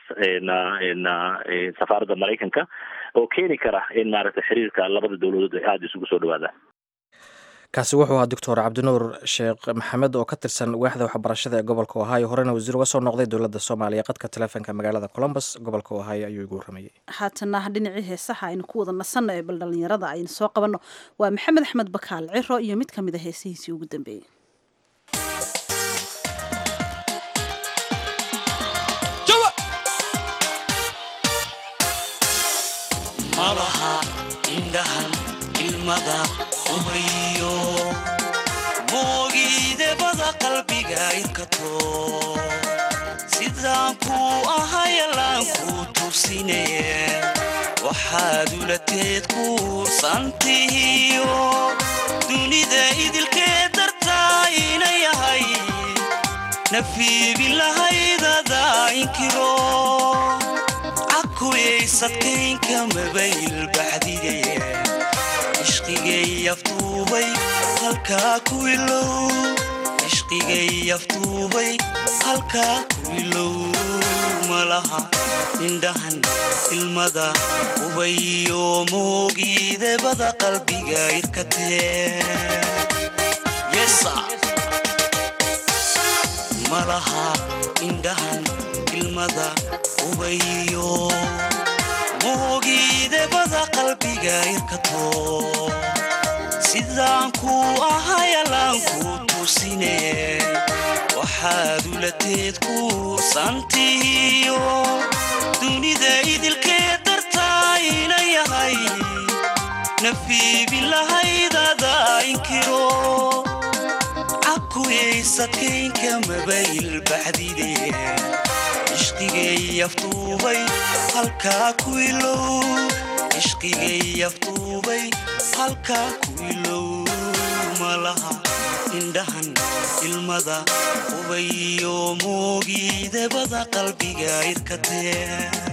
Speaker 9: safaaradda maraykanka oo keeni kara in maaragtay xiriirka labada dowladood ay aada isugu soo dhawaadaan
Speaker 2: kaasi wuxuu ahaa doctor cabdinuur sheekh maxamed oo ka tirsan waaxda waxbarashada ee gobolka ohio horena wasiir uga soo noqday dowladda soomaaliya qadka taleefonka magaalada colombus gobolka ohio ayuu igu warramayey
Speaker 1: haatana dhinacii heesaha aynu ku wada nasanno ee bal dhallinyarada aynu soo qabanno waa maxamed axmed bakaal ciro iyo mid ka mid a heesihiisii ugu dambeeyey
Speaker 10: malaha indhahan ilmada ubriyo moogiidebada qalbiga irkato sidaan kuu ahayalaan kuu tugsine waxaad ulateed kuursantihiyo dunida idilkee dartaa ina yahay nafiibin lahaydada inkiro cakuyaysadkaynka mabayl baxdige ishqigay aftuubay halkaa ku ilow ishqigay aftuubay halkaa ku ilow malaha indhahan ilmada ubayo moogiidebada qalbiga irkatee malaha indhahan ilmada ubayo moogiidebada qalbiga irkato sidaan kuu ahayalaan kuu tusine waxaad ulateed kuursantihiyo dunida idilkee dartaa ina yahay nafiibin lahaydada inkiro cakuyaysadkaynka mabayl baxdide ishqigay aftuubay halkaa ku ilow ishqigay aftuubay halkaa ku ilow malaha indhahan ilmada ubayo moogiidebada qalbiga irkatee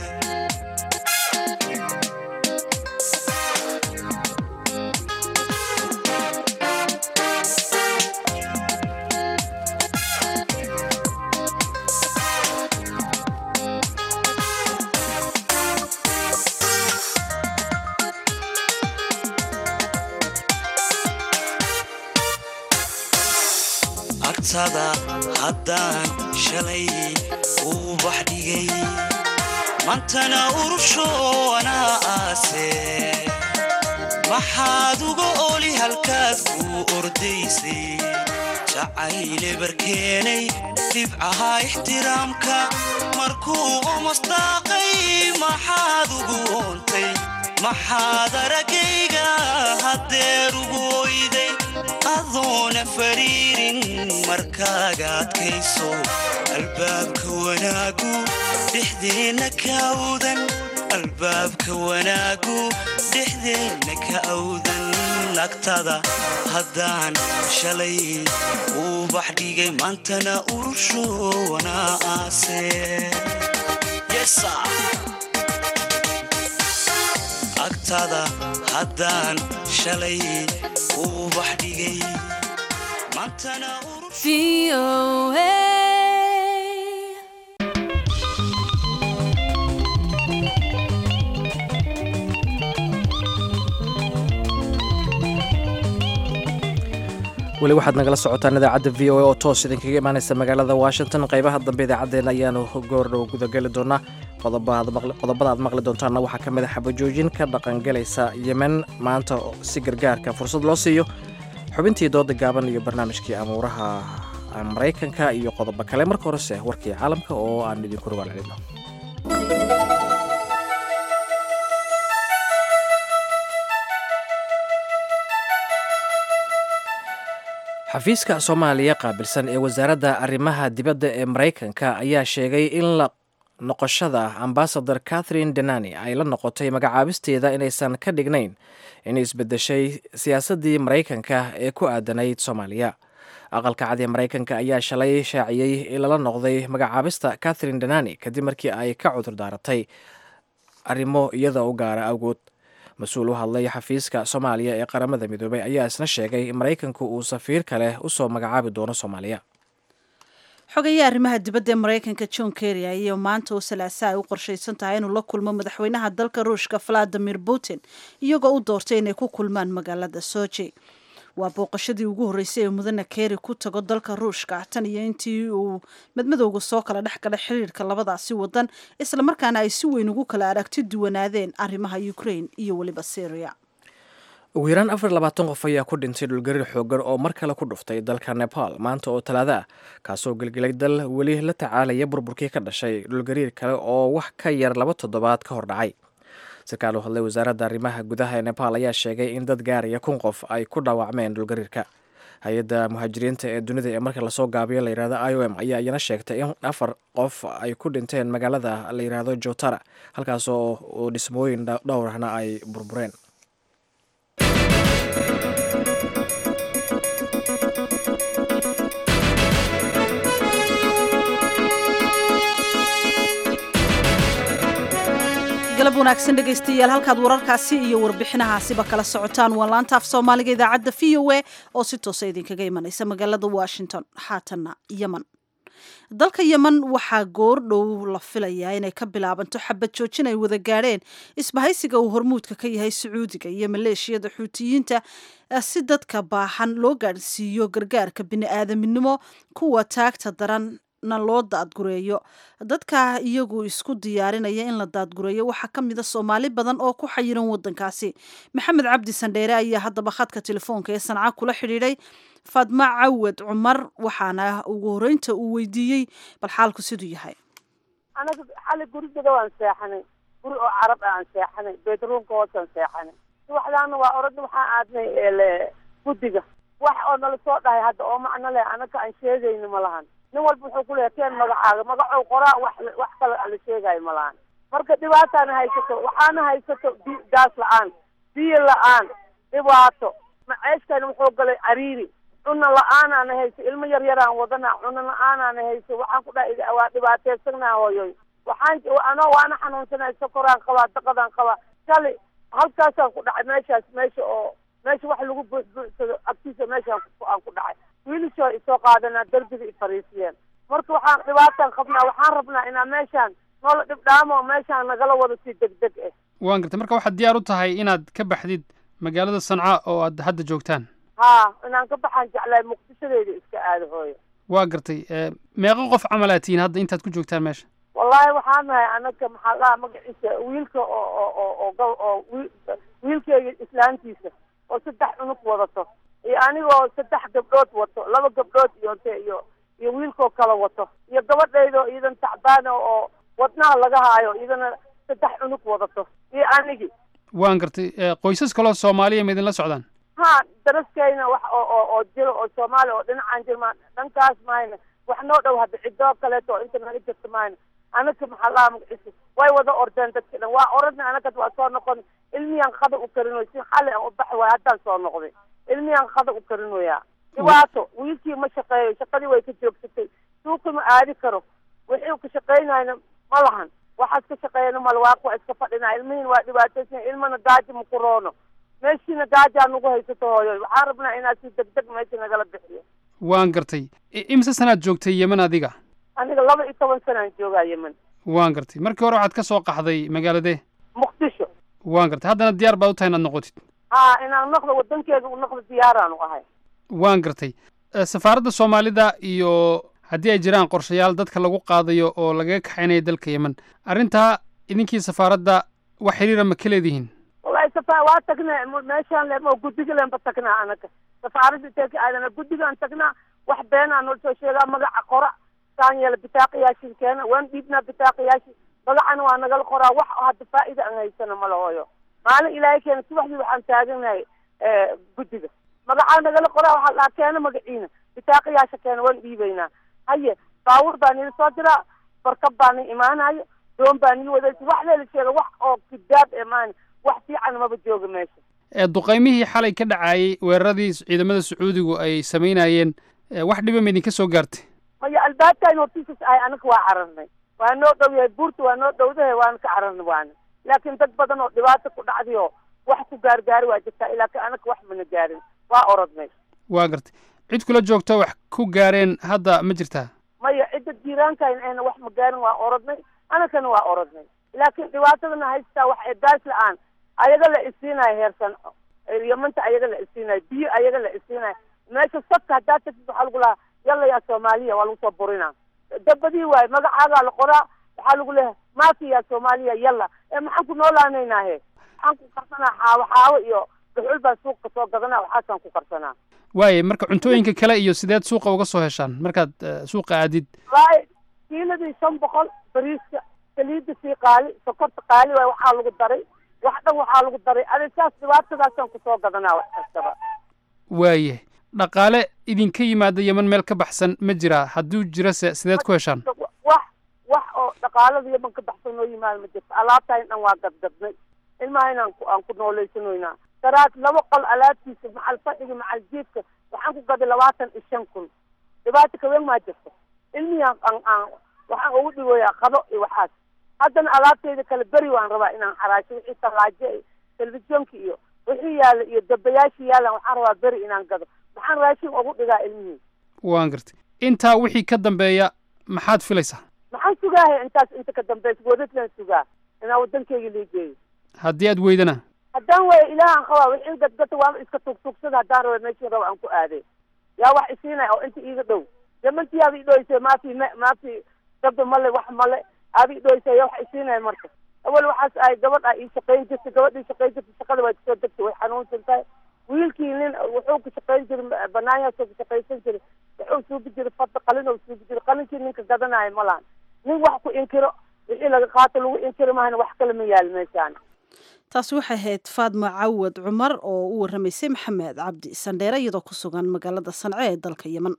Speaker 10: agtada haddaan shalay uu bax dhigay mantana urushoonaa aase maxaad uga oli halkaad kuu ordaysay jacayle barkeenay dhibcaha ixtiraamka markuu omasdaaqay maxaad ugu oontay maxaad aragayga haddeer ugu oyday adoona fariirin markaaga adkayso albaabka wanaagu dhexdeenna ka awdan albaabka wanaagu dhexdeenna ka awdan agtada haddaan shalay ubax dhigay maantana urushoona aase agtada haddaan shalay ubax dhigay maantana
Speaker 2: weli waxaad nagala socotaan idaacadda v o a oo toos idinkaga imaanaysa magaalada washington qaybaha dambe idaacaddeenna ayaanu goordhow gudageli doonaa qodobada aad maqli doontaanna waxaa ka mid a xabajoojin ka dhaqangalaysa yemen maanta si gargaarka fursad loo siiyo xubintii dooda gaaban iyo barnaamijkii amuuraha maraykanka iyo qodobo kale marka horese warkii caalamka oo aan idinku rogaal celino xafiiska soomaaliya qaabilsan ee wasaaradda arrimaha dibadda ee maraykanka ayaa sheegay in la noqoshada ambasador catherine denani ay la noqotay magacaabisteeda inaysan ka dhignayn inay isbedeshay siyaasaddii maraykanka ee ku aadanayd soomaaliya aqalka cad ee maraykanka ayaa shalay shaaciyey in lala noqday magacaabista catherine denani kadib markii ay ka cudur daaratay arrimo iyada u gaara awgood mas-uul u hadlay xafiiska soomaaliya ee qaramada midoobay ayaa isna sheegay in maraykanku uu safiir kale usoo magacaabi doono soomaaliya
Speaker 1: xogayaha arrimaha dibadda ee maraykanka john kerry ayaa maanta oo salaasa ay u qorshaysan tahay inuu la kulmo madaxweynaha dalka ruushka valadimir putin iyagoo u doortay inay ku kulmaan magaalada soji waa booqashadii ugu horreysay ee mudane kerry ku tago dalka ruushka tan iyo intii uu madmadowga soo kala dhex galay xiriirka labadaasi wadan islamarkaana ay si weyn ugu kala aragti duwanaadeen arrimaha ukraine iyo weliba syria
Speaker 2: ugu yaraan afar labaatan qof ayaa ku dhintay dhulgariir xoogan oo mar kale ku dhuftay dalka nepal maanta oo talaado ah kaasoo gelgelay dal weli la tacaalaya burburkii ka dhashay dhulgariir kale oo wax ka yar laba toddobaad ka hor dhacay sarkaal u hadlay wasaaradda arrimaha gudaha ee nepal ayaa sheegay in dad gaaraya kun qof ay ku dhaawacmeen dhulgariirka hay-adda muhaajiriinta ee dunida ee marka lasoo gaabiyo layihahdo i o m ayaa iyana sheegtay in afar qof ay ku dhinteen magaalada la yidhaahdo jotara halkaasoo dhismooyin dhowrahna ay burbureen
Speaker 1: galab wanaagsan dhegaystayaal halkaad wararkaasi iyo warbixinahaasiba kala socotaan waa laanta af soomaaliga idaacadda v o a oo si toosa idinkaga imanaysa magaalada washington xaatanna yemen dalka yemen waxaa goordhow la filayaa inay ka bilaabanto xabad joojin ay wada gaadheen isbahaysiga uu hormuudka ka yahay sacuudiga iyo maleeshiyada xuutiyiinta si dadka baaxan loo gaadhsiiyo gargaarka bini-aadaminimo kuwa taagta daran na loo daadgureeyo dadka iyagu isku diyaarinaya in la daadgureeyo waxaa ka mid a soomaali badan oo ku xayiran wadankaasi maxamed cabdi sandheere ayaa haddaba khadka telefoonka ee sanca kula xidhiidhay faadma cawad cumar waxaana ugu horeynta uu weydiiyey bal xaalku siduu yahay
Speaker 11: anaga xali gurigeeda waan seexanay guri oo carab ah aan seexanay bedroomka hoosaan seexanay subaxdaana waa orada waxaan aadnay guddiga wax oo nala soo dhahay hadda oo macno leh anaga aan sheegayno ma lahan nin walba wuxuu ku leeya keen magacaaga magacow qoraa wax wax kale la sheegayo ma lahan marka dhibaataana haysato waxaana haysato bi gaas la-aan biyo la-aan dhibaato maceeshkana wuxuu galay cariiri cunno la-aanaana hayso ilmo yar yaraan wadana cunno la-aanaana hayso waxaan ku dhaha waa dhibaateysannaa hooyoy waxaan anoo waana xanuunsanay sokoraan qabaa daqadaan qabaa kali halkaasaan ku dhacay meeshaas meesha oo meesha wax lagu buuxbuuxsado agtiisa meeshaan aan ku dhacay wiilishoo isoo qaadanaa derbiga i fariisiyeen marka waxaan dhibaataan qabnaa waxaan rabnaa inaa meeshaan noola dhibdhaamo meeshaan nagala wado si deg deg ah
Speaker 12: waan gartay marka waxaad diyaar u tahay inaad ka baxdid magaalada sanca oo aad hadda joogtaan
Speaker 11: haa inaan ka baxaan jeclahay muqdishadeeda iska aado hooyo
Speaker 12: waa gartay meeqo qof camal aad tihiin hadda intaad ku joogtaan meesha
Speaker 11: wallaahi waxaan nahay anaga maxaa la dhahaa magaciisa wiilka oo oo oo oo oo wiilkeyga islaantiisa oo saddex cunug wadato iyo anigoo saddex gabdhood wato laba gabdhood iyo nte iyo iyo wiilkoo kala wato iyo gabadhaydo iidan tacbaana oo wadnaha laga haayo iidana saddex cunug wadato iyo anigi
Speaker 12: waan gartay qoysas kaloo soomaaliya ma idinla socdaan
Speaker 11: ha daraskayna wax oo oo oo jiro oo soomaaliya oo dhinacaan jiro ma dhankaas mahayna wax noo dhow hadda cidoo kaleeto oo inta naga jirta mahayna anaka maxaa lahaa magaciisa way wada ordeen dadki dhan waa oradna anaka waa soo noqon ilmiyaan qada u karin way si xali aan u baxi waay haddaan soo noqday ilmiyaan qada u karin wayaa dhibaato wiilkii ma shaqeeyo shaqadii way ka joogsatay suuqi ma aadi karo wixii ka shaqaynayna ma lahan waxaas ka shaqeeyana mal waa kuwa iska fadhinaa ilmihiin waa dhibaataysan ilmana gaajo ma ku roono meeshiina gaajaa nagu haysato hooyo waxaan rabnaa inaad si degdeg meesha nagala bixiyo
Speaker 12: waan gartay I- imise sanaad joogtay yemen adiga
Speaker 11: aniga laba iyo toban sanaan joogaa yemen
Speaker 12: waan gartay markii hore waxaad ka soo qaxday magaaladee
Speaker 11: muqdisho
Speaker 12: waan gartay haddana diyaar baad u tahay inaad noqotid
Speaker 11: ha inaan noqdo wadankeeda u noqdo diyaaraanu ahay
Speaker 12: waan gartay Eh, safaaradda soomaalida iyo haddii ay jiraan qorshayaal dadka lagu qaadayo oo lagaga kaxaynayo dalka yemen arrintaa idinkii safaaradda wax xiriira ma ka leedihiin
Speaker 11: wallahi safa waa tagnaa m- meeshaan le guddiga lenba tagnaa anaga safaaradda teeka aadana guddigaan tagnaa wax beenaa noo soo sheegaa magaca qora saan yeela bitaaqiyaashin keena waan dhiibnaa bitaaqiyaashin magacana waa nagala qoraa wax hadda faa'ida aan haysana mala hooyo maalin ilaahay keena subaxdii waxaan taaganahay guddiga magacaa nagala qoraa waxaa la dhahaa keena magaciina bitaaqiyaasha keena waan dhiibaynaa haye baawur baa nila soo diraa barkab baa ni imaanayo doon baa nii wadaysa wax leela sheega wax oo kidaab ee maani wax fiican maba jooga meesha
Speaker 12: Eh, duqaymihii xalay ka dhacayay weeraradii ciidamada sacuudigu ay samaynayeen eh, wax dhiba ma idinka soo gaartay
Speaker 11: maya albaabkaan hortiisas ahay anaga waa cararnay waa noo dhow yahay buurta waa noo dhowdahay waana ka cararnay waana laakiin dad badan oo dhibaato ku dhacday oo wax ku gaargaari waa jirtaa laakiin anaga wax mana gaarin waa orodnay
Speaker 12: waa gartay cid kula joogto wax ku gaareen hadda ma jirtaa
Speaker 11: maya cidda jiiraankayn ayna wax ma gaarin waa orodnay anagana waa orodnay laakiin dhibaatadana haystaa wax ee gaas la-aan ayaga la isiinayo heersan yamanta ayaga la isiinayo biyo ayaga la isiinayo meesha sabka haddaa tagtid waxaa lagu lahaa yalla yaa soomaaliya waa lagu soo burinaa dabadii waaye magacaagaa la qoraa waxaa lagu leeyahay maafi yaa soomaaliya yalla ee maxaan ku noolaanaynaa he maxaan ku karsanaa xaawo xaawo iyo dhuxul baan suuqa soo gadanaa waxaasaan ku karsanaa
Speaker 12: waaye marka cuntooyinka kale iyo sideed suuqa uga soo heshaan markaad eh, suuqa aadid
Speaker 11: waaye kiiladii shan boqol bariiska saliidda sii qaali sokorta qaali waaye waxaa lagu daray wax dhan waxaa lagu daray adi saas dhibaatadaasaan kusoo gadanaa wax kastaba
Speaker 12: waaye dhaqaale idinka yimaada yemen meel ka baxsan ma jiraa hadduu jirase sideed ku heshaan
Speaker 11: wax wax oo dhaqaalada yaman ka baxsan noo yimaado ma jirto alaabtaa in dhan waa gadgadnay ilmaha inaan ku aan ku nooleysanoynaa daraad laba qol alaabtiisa macal fadhiga macal jiifka waxaan ku gaday labaatan iyo shan kun dhibaato kawen maa jirto ilmihii aan aan aan waxaan ugu dhigoyaa qado iyo waxaas haddana alaabteyda kale beri waan rabaa inaan xaraasho wixii talaajo iyo telefishoonka iyo wixii yaalla iyo dabayaashii yaallan waxaan rabaa beri inaan gado maxaan raashin ugu dhigaa ilmihii
Speaker 12: waan gartay intaa wixii ka dambeeya maxaad filaysaa
Speaker 11: maxaan sugaahay intaas inta ka dambaysa wadadlaan sugaa inaan wadankeyga liigeeyo
Speaker 12: haddii aad weydana
Speaker 11: haddaan waayo ilaahaan qabaa wixii gadgata waama iska tugtugsada haddaan raba meeshii raba aan ku aaday yaa wax isiinaya oo inta iiga dhow yamantii aaba idhoysa maafi ma maafi gabda male wax male aaba idhoysa yaa wax isiinaya marka awal waxaas ahay gabadh aa ii shaqayn jirtay gabadhii shaqayn jirtay shaqada waa kasoo degtay way xanuunsan tahay wiilkii nin wuxuu ka shaqayn jiray banaanyaasoo ka shaqaysan jiray wuxuu suubi jiray fadda qalin oo suubi jiray qalinkii ninka gadanaayo ma lahan nin wax ku inkiro wixii laga qaato lagu inkiro mahana wax kale ma yaal meeshaan
Speaker 1: taasi waxay ahayd faadma cawad cumar oo u warramaysay maxamed cabdi sandheere iyadoo ku sugan magaalada sance ee dalka yemen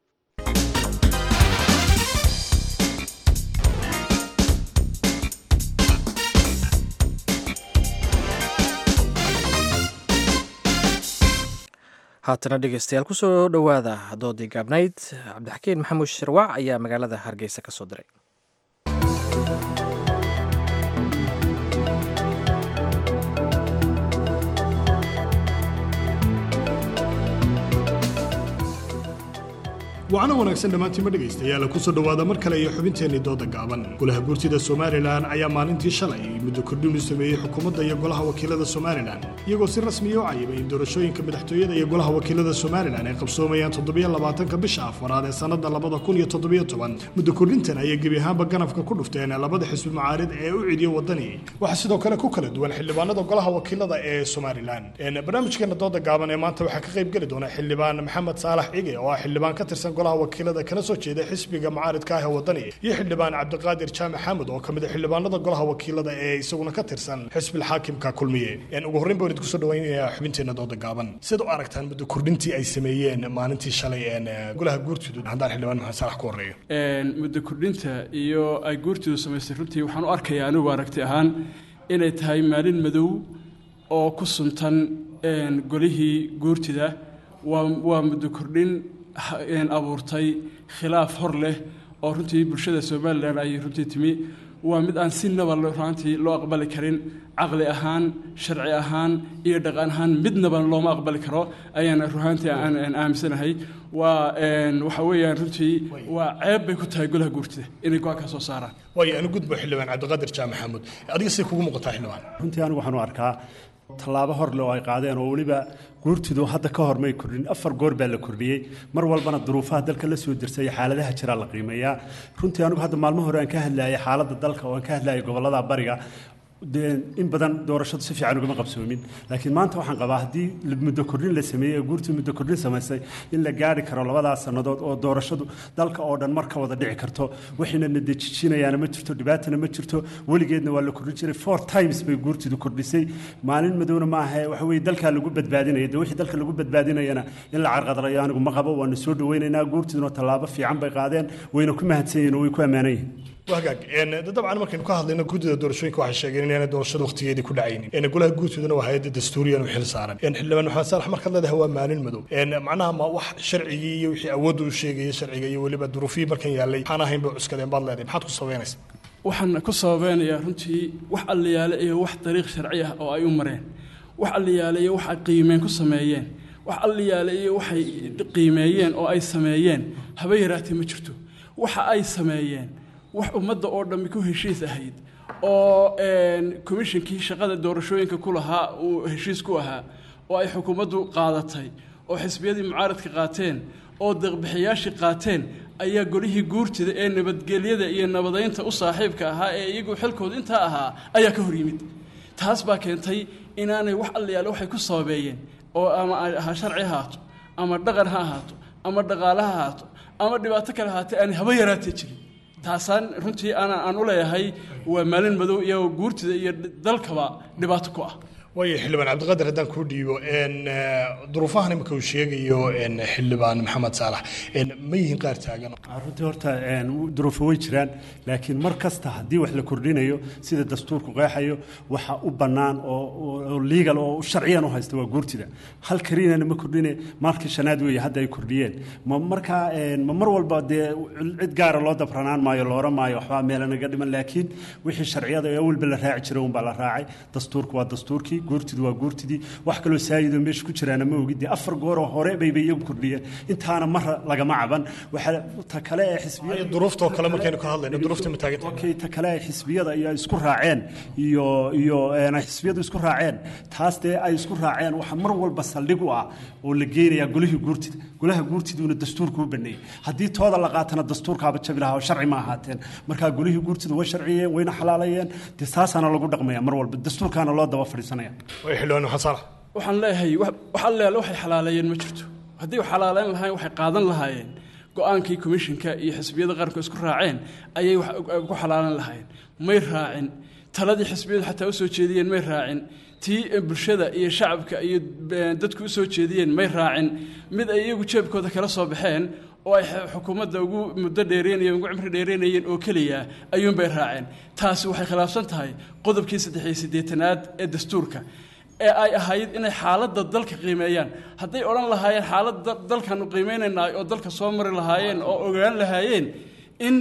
Speaker 2: haatana dhegeystayaal kusoo dhowaada doodii gaabnayd cabdixakiin maxamuud shirwac ayaa magaalada hargeysa ka soo diray
Speaker 13: wacno wanaagsan dhammaantiima dhegaystayaal kusoo dhowaada mar kale iyo xubinteennii dooda gaaban golaha guurtida somalilan ayaa maalintii shalay muddo kordhin u sameeyey xukuumadda iyo golaha wakiilada somalilan iyagoo si rasmiya u cayibay in doorashooyinka madaxtooyada iyo golaha wakiilada somalilan ay qabsoomayaan toddobiyo labaatanka bisha afaraad ee sannadda labada kun iyo toddobiyo toban muddo kordhintan ayay gebi ahaanba ganafka ku dhufteen labada xisbi mucaarid ee u cidiyo wadani waxaa sidoo kale ku kala duwan xildhibaanada golaha wakiilada ee somalilan barnaamijkeena dooda gaaban ee maanta waxaa ka qayb geli doona xildhibaan maxamed saalax cige oo ah xildhibaan ka tirsan golaha wakiilada kana soo jeeda xisbiga mucaaridka ah ee wadani iyo xildhibaan cabdiqaadir jaamac xamed oo ka mid a xildhibaanada golaha wakiilada ee isaguna ka tirsan xisbil xaakimka kulmiye ugu horreyn baan idinku soo dhawaynayaa xubinteena dooda gaaban siad u aragtaan muddo kordhintii ay sameeyeen maalintii shalay golaha guurtidu haddaan xildhibaan maxamed saalax ku horreeyo
Speaker 14: muddo kordhinta iyo ay guurtidu samaystay runtii waxaan u arkayaa anigu aragti ahaan inay tahay maalin madow oo ku suntan golihii guurtida waa muddo kordhin abuurtay khilaaf hor leh oo runtii bulshada somalilan ay runtii timi waa mid aan si naba ruantii loo aqbali karin caqli ahaan sharci ahaan iyo dhaqan ahaan midnaba looma aqbali karo ayaan ruhaantii aan aaminsanahay waa waxa weeyaan runtii waa ceeb bay ku tahay golaha guurtida inay go-aan ka soo saaraan
Speaker 13: waayo anu gudbo xildhibaan cabdiqaadir jaamac xamuud adiga say kugu muuqataa xildhibaan
Speaker 15: runtii anigu waxaan u arkaa tallaabo hor le oo ay qaadeen oo weliba guurtidu hadda ka hor may kordhin afar goor baa la kordhiyey mar walbana duruufaha dalka la soo dirsay xaaladaha jira la qiimeeyaa runtii anigu hadda maalmo hore aan ka hadlayay xaaladda dalka oo aan ka hadlayay gobollada bariga in badan doorashadu si fiican ugama qabsoomin laakiin maanta waxaan qabaa haddii muddo kordhin la sameeyey ee guurtii muddo kordhin samaysay in la gaari karo labadaas sannadood oo doorashadu dalka oo dhan mar ka wada dhici karto waxayna na dejijinayaana ma jirto dhibaatana ma jirto weligeedna waa la kordhin jiray four times bay guurtidu kordhisay maalin madowna ma ahe waxa weye dalkaa lagu badbaadinaya de wixii dalka lagu badbaadinayana in la carqadalayo anigu ma qabo waana soo dhawaynaynaa guurtiduna tallaabo fiican bay qaadeen wayna ku mahadsan yihin oo way ku ammaanan yihin
Speaker 13: wagaag dabcan markaynu ka hadlayno guddida doorashooyinka waxay sheegeen inaanay doorashada waqtigeedii ku dhacaynin golaha guurtoodana waa hay-adda dastuuriyan u xil saaran xildhibaan maxamed saalax markaad leedahay waa maalin madow macnaha ma wax sharcigii iyo wixii awoodda u sheegaya sharciga iyo weliba duruufihii markan yaallay waxaan ahayn bay cuskadeen baad leedahay maxaad ku sabaynaysa
Speaker 14: waxaan ku sababeynayaa runtii wax alliyaale iyo wax dariiq sharci ah oo ay u mareen wax alliyaale iyo wax ay qiimeen ku sameeyeen wax alliyaale iyo waxay qiimeeyeen oo ay sameeyeen haba yaraatee ma jirto waxa ay sameeyeen wax ummadda oo dhammi ku heshiis ahayd oo komishinkii shaqada doorashooyinka ku lahaa uu heshiis ku ahaa oo ay xukuumaddu qaadatay oo xisbiyadii mucaaradka qaateen oo deeqbixiyaashii qaateen ayaa golihii guurtida ee nabadgelyada iyo nabadaynta u saaxiibka ahaa ee iyagu xilkooda intaa ahaa ayaa ka hor yimid taas baa keentay inaanay wax allayaale waxay ku sababeeyeen oo ama ha sharci ha ahaato ama dhaqan ha ahaato ama dhaqaale ha ahaato ama dhibaato kale ahaatee aanay haba yaraatee jirin taasaan runtii aan u leeyahay waa maalin madow iyo guurtida iyo dalkaba dhibaato ku ah
Speaker 13: waayo xildhibaan cabdiqaadir haddaan kuu dhiibo duruufahan imika uu sheegayo xildhibaan maxamed saalax ma yihiin qaar taagan
Speaker 15: runtii horta duruufo way jiraan laakiin mar kasta haddii wax la kordhinayo sida dastuurku qeexayo waxa u bannaan oo legal oo sharciyan u haysta waa guurtida hal kariinana ma kordhine maalkii shanaad weeye hadda ay kordhiyeen ma markaa ma mar walba dee cid gaara loo dabranaan maayo loora maayo waxbaa meela naga dhiman laakiin wixii sharciyada ee awalba la raaci jiray unbaa la raacay dastuurku waa dastuurkii guurtidu waa guurtidii wax kaloo saayidoo meesha ku jiraana ma ogid dee afar gooroo hore bayba iyagu kordhiyeen intaana mar lagama caban waxaa ta kale ee xisbiyada
Speaker 13: duruuftoo kale markaynu ka hadlayno duruufta ma taagan
Speaker 15: okay ta kale ay xisbiyada iyo isku raaceen iyo iyo ay xisbiyadu isku raaceen taas dee ay isku raaceen waxa mar walba saldhig u ah oo la geenayaa golihii guurtida golaha guurtiduuna dastuurku u baneeyey haddii tooda la qaatana dastuurkaaba jabi lahaa oo sharci ma ahaateen markaa golihii guurtidu way sharciyeen wayna xalaalayeen dee saasaana lagu dhaqmaya mar walba dastuurkaana loo daba fadhiisanaya
Speaker 13: xildhibaan maxamed saalax
Speaker 14: waxaan leeyahay wax allayaale waxay xalaaleeyeen ma jirto haddii wax xalaaleyn lahayn waxay qaadan lahaayeen go-aankii komishinka iyo xisbiyada qaranku isku raaceen ayay ku xalaalan lahaayeen may raacin taladii xisbiyadu xataa u soo jeediyeen may raacin tii bulshada iyo shacabka iyo dadku u soo jeediyeen may raacin mid ay iyagu jeebkooda kala soo baxeen oo ay xukuumadda ugu muddo dheereynayeen ugu cimri dheereynayeen oo keliya ayuunbay raaceen taasi waxay khilaafsan tahay qodobkii saddex iyo siddeetanaad ee dastuurka ee ay ahayd inay xaaladda dalka qiimeeyaan hadday odhan lahaayeen xaaladda dalkaanu qiimeynaynaa oo dalka soo mari lahaayeen oo ogaan lahaayeen in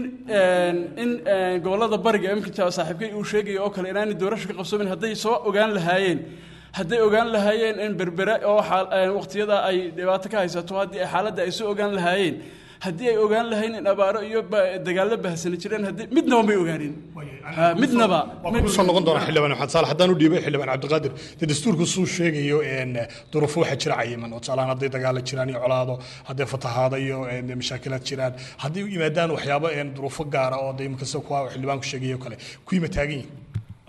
Speaker 14: in gobollada bariga imika saaxiibkay uu sheegaya oo kale inaanay doorasho ka qabsoomin hadday soo ogaan lahaayeen hadday ogaan lahaayeen in berbere oo waqtiyada ay dhibaato ka haysato haddii ay xaaladda ay soo ogaan lahaayeen haddii ay ogaan lahayn in abaaro iyo dagaallo bahsani jireen haddii midnaba may ogaanin midnaba
Speaker 13: kusoo noqon doona xildhibaan maxamed saalax haddaan u dhiibay xildhibaan cabdiqaadir dee dastuurku suu sheegayo duruufo waxaa jira cayiman oo tusaalahaan hadday dagaalo jiraan iyo colaado hadday fatahaado iyo mashaakilaad jiraan haddii yimaadaan waxyaabo duruufo gaara oo de imika sida kuwa xildhibaanku sheegayo kale ku yima taagan yihin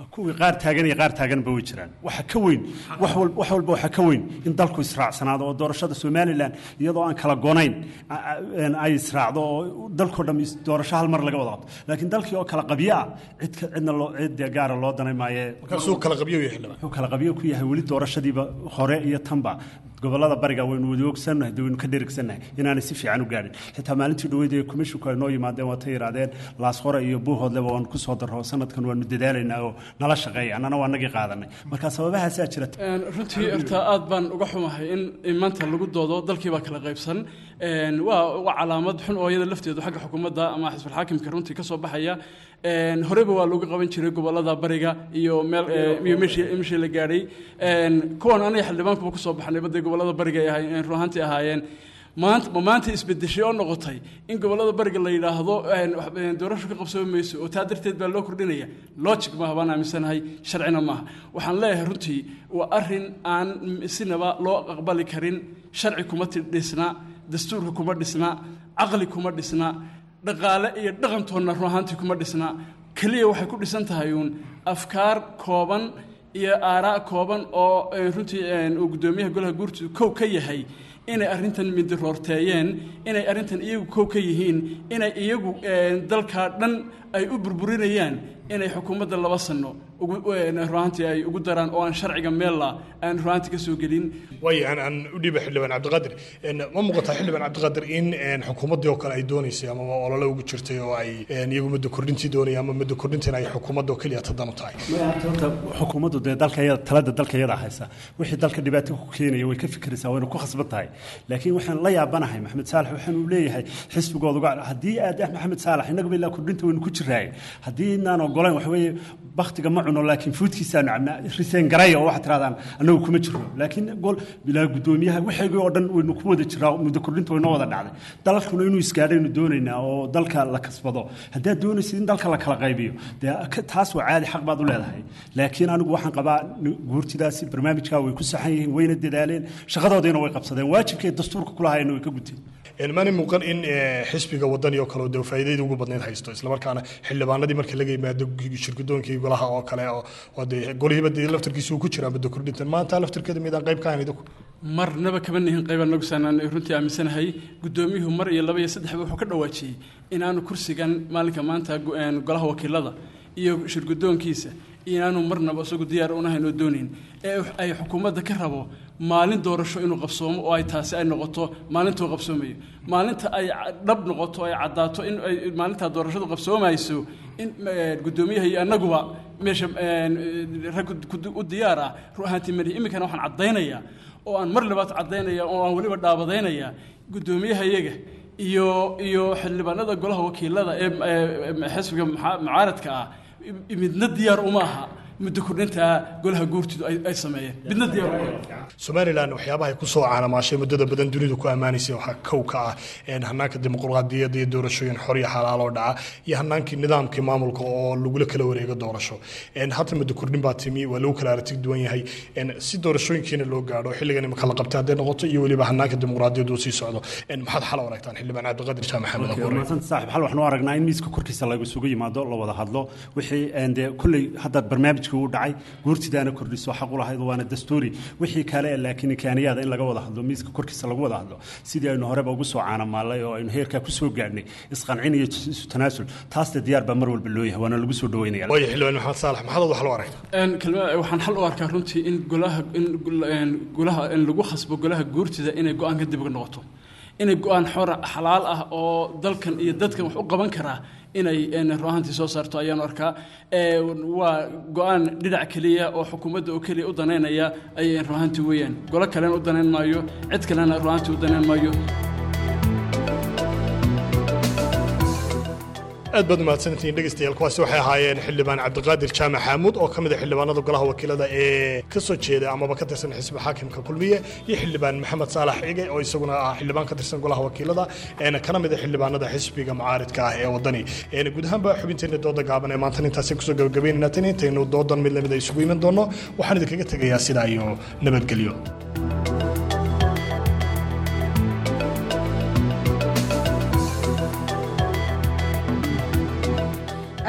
Speaker 15: kuwii qaar taagan iyo qaar taaganba way jiraan waxa ka weyn wax wal- wax walba waxa ka weyn in dalku israacsanaado oo doorashada somalilan iyadoo aan kala gonayn a- a- een ay israacdo oo dalkoo dham is- doorasho hal mar laga wada qabto laakiin dalkii oo kala qabyo ah cid ka- cidna loo cid dee gaara loo danay maaye
Speaker 13: markaasuu kala qabyo u yahay xildhibaan
Speaker 15: wuxuu kala qabyo ku yahay weli doorashadiiba hore iyo tanba gobolada bariga waynu wada ogsannahay dee waynu ka dherigsannahay inaanay si fiican u gaadhin xitaa maalintii dhaweyd ee komishinku ay noo yimaadeen waatay yidhaahdeen laasqore iyo buuhoodleba waanu ku soo darro sanadkan waanu dadaalaynaa oo nala shaqeeya annana waa nagii qaadanay marka sababahaasaa jira
Speaker 14: Een, runtii horta aad baan uga xumahay in in maanta lagu doodo dalkii baa kala qaybsan Een, waa waa calaamad xun oo iyada lafteedu xagga xukuumadda ama xisbul xaakimka runtii ka soo baxaya Een, horeba waa looga qaban jiray gobolada bariga iyo meel ee, iyo meeshii meeshii la gaadhay Een, kuwan aniga xildhibaankuba kusoo baxnay badday gobolada bariga ay ahaayeen run ahaantii ahaayeen maanta ma maanta isbedeshay oo noqotay in gobolada bariga la yidhaahdo een, wax- een, doorasho ka qabsoomi mayso oo taa darteed baa loo kordhinaya logic maaha baan aaminsanahay sharcina maaha waxaan leeyahay runtii waa arrin aan sinaba loo aqbali karin sharci kuma ti- dhisna dastuurka kuma dhisna caqli kuma dhisna dhaqaale iyo dhaqantoonna run ahaantii kuma dhisna keliya waxay ku dhisan tahay uun afkaar kooban iyo aaraa kooban oo eh, runtii eh, uu guddoomiyaha golaha guurtu kow ka yahay inay arrintan midiroorteeyeen inay arrintan iyagu kow ka yihiin inay iyagu eh, dalkaa dhan ay u burburinayaan inay xukuumadda laba sano ugu eh, runaantii ay ugu daraan oo aan sharciga meella aan runaantii ka soo gelin
Speaker 13: waayo aan aan u dhiiba xildhibaan cabdiqaadir Een, ma muuqataa xildhibaan cabdiqaadir in een, xukuumaddii oo kale ay doonaysay ama olole ugu jirtay oo ay een, iyagu muddo kordhintii doonayaan ama muddo kordhintiina ay xukuumadda oo keliya tadan u tahay
Speaker 15: horta xukuumaddu dee dalka iyada talada dalka iyada haysa wixii dalka dhibaato ku keenaya way ka fikiraysaa wayna ku khasban tahay laakiin waxaan la yaabanahay maxamed saalax waxaan uu leeyahay xisbigooda uga haddii aad ah maxamed saalax innagaba ilaa kordhinta waynu ku jiraaye haddii inaan ogolayn waxa weeye baktiga ma cuno laakiin fuudkiisaanu cabnaa riseen garaya oo waxaad tirahdaan annagu kuma jirno laakiin gol bilaa guddoomiyaha waxaygii oo dhan waynu ku wada jiraa muddo kordhinta waynoo wada dhacday dalkuna inuu isgaadhaynu doonaynaa oo dalka la kasbado haddaad doonaysid in dalka la kala qaybiyo dee ka- taas waa caadi xaq baad u leedahay laakiin anigu waxaan qabaa n- guurtidaasi barnaamijkaa way ku saxan yihiin wayna dadaaleen shaqadoodiina way qabsadeen waajibkay dastuurka kulahaayeenna way ka guteen
Speaker 13: Een, maani muuqan in eh, xisbiga wadani oo kale oo dee faa'iidadii ugu badnayd haysto islamarkaana xildhibaanadii marka laga yimaado shirgudoonkii golaha oo kale oo oo dee golihiiba dee laftarkiisa uu ku jiraa muddo kordhintan maanta laftarkeeda midaan qayb ka ahayn idinku
Speaker 14: marnaba kama nihin qaybaan nogsanaan runtii aaminsanahay guddoomiyuhu mar iyo laba iyo saddexba wuxuu ka dhawaajiyey inaanu kursigan maalinka maanta go- een, golaha wakiilada iyo shirguddoonkiisa inaanu marnaba isagu diyaar unahayn oo doonayn ee ay xukuumadda ka rabo maalin doorasho inuu qabsoomo oo ay taasi ay noqoto maalintuu qabsoomayo maalinta ay ca- dhab noqoto ay caddaato in ay maalintaa doorashadu qabsoomayso in eh, guddoomiyaha iyo annaguba meesha een, eh, rag ku- u diyaar ah ru ahaantii mari iminkana waxaan caddaynayaa oo aan mar labaad caddaynaya oo aan weliba dhaabadaynaya guddoomiyaha iyaga iyo iyo xildhibaanada golaha wakiilada ee ee xisbiga muxa- mucaaradka ah midna diyaar uma aha muddo kordhinta golaha guurtidu ay ay sameeyeen midna diyaar uma aha
Speaker 13: somalilan waxyaabaha ay ku soo caanamaashay muddada badan dunidu ku ammaanaysay waxaa kow ka ah een, hanaanka dimuqraadiyadda iyo doorashooyin xor iyo xalaal oo dhaca iyo hanaankii nidaamkii maamulka oo lagula kala wareego doorasho Een, hadda muddo kordhin baa timi waa lagu kala aragti duwan yahay Een, si doorashooyinkiina loo gaadho xilligan imika la qabtay hadday noqoto iyo weliba hanaanka dimuqraadiyaddu uu sii socdo Een, maxaad xal u aragtaan xildhibaan cabdiqaadir jaamac maxamed
Speaker 15: Okay,
Speaker 13: abuure
Speaker 15: wanaagsan saaxiib hal waxaan u aragnaa in miiska korkiisa lagu isugu yimaado la wada hadlo wixii een, dee kolley hadda barnaamijkii uu dhacay guurtidaana kordhiso xaq u lahayd waana dastuuri wixii kale laakiin imkaaniyaada in laga wada hadlo miiska korkiisa lagu wada hadlo sidii aynu horeba ugu soo caanamaalay oo aynu heerkaa ku soo gaadhnay isqancin iyo isu tanaasul taasna diyaar baa mar walba loo yahay waana lagu soo dhaweynaya
Speaker 13: waayo xildhibaan maxamed saalax maxaad wax loo aragtaa
Speaker 14: Een, kelma- waxaan xal u arkaa runtii in golaha in gol- een, golaha in lagu khasbo golaha guurtida inay go-aan ka dib noqoto inay go-aan xora xalaal ah oo dalkan iyo dadkan wax u qaban karaa inay een, run ahaantii soo saarto ayaan arkaa Ee, waa go-aan dhinac keliya oo xukuumadda oo keliya u daneynaya ayay run ahaantii weeyaan golo kalena u daneyn maayo cid kalena run ahaantii u daneyn maayo
Speaker 13: aad baad umahadsantihiin dhegeystayaal kuwaasi waxay ahaayeen xildhibaan cabdiqaadir jaamac xaamuud oo ka mid ah xildhibaanada golaha wakiilada ee ka soo jeeda amaba ka tirsan xisbi xaakimka kulmiye iyo xildhibaan maxamed saalax cige oo isaguna ah xildhibaan ka tirsan golaha wakiilada eena kana mid ah xildhibaanada xisbiga mucaaridka ah ee wadani Een, guud ahaanba xubinteena dooda gaaban ee maanta intaasi kusoo gabagabeynayna tan intaynu doodan mid lamid a isugu iman doono waxaan idinkaga tegayaa sidaa iyo nabadgelyo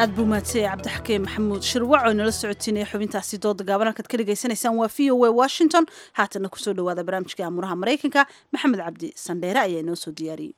Speaker 1: aad buu mahadsanyahay cabdixakiin maxamuud shirwac oo inala socotiinaya xubintaasi dooda gaaban halkaad ka dhegaysanaysaan waa v o a washington haatana kusoo dhawaada barnaamijka amuraha maraykanka maxamed cabdi sandheere ayaa inoo soo diyaariyey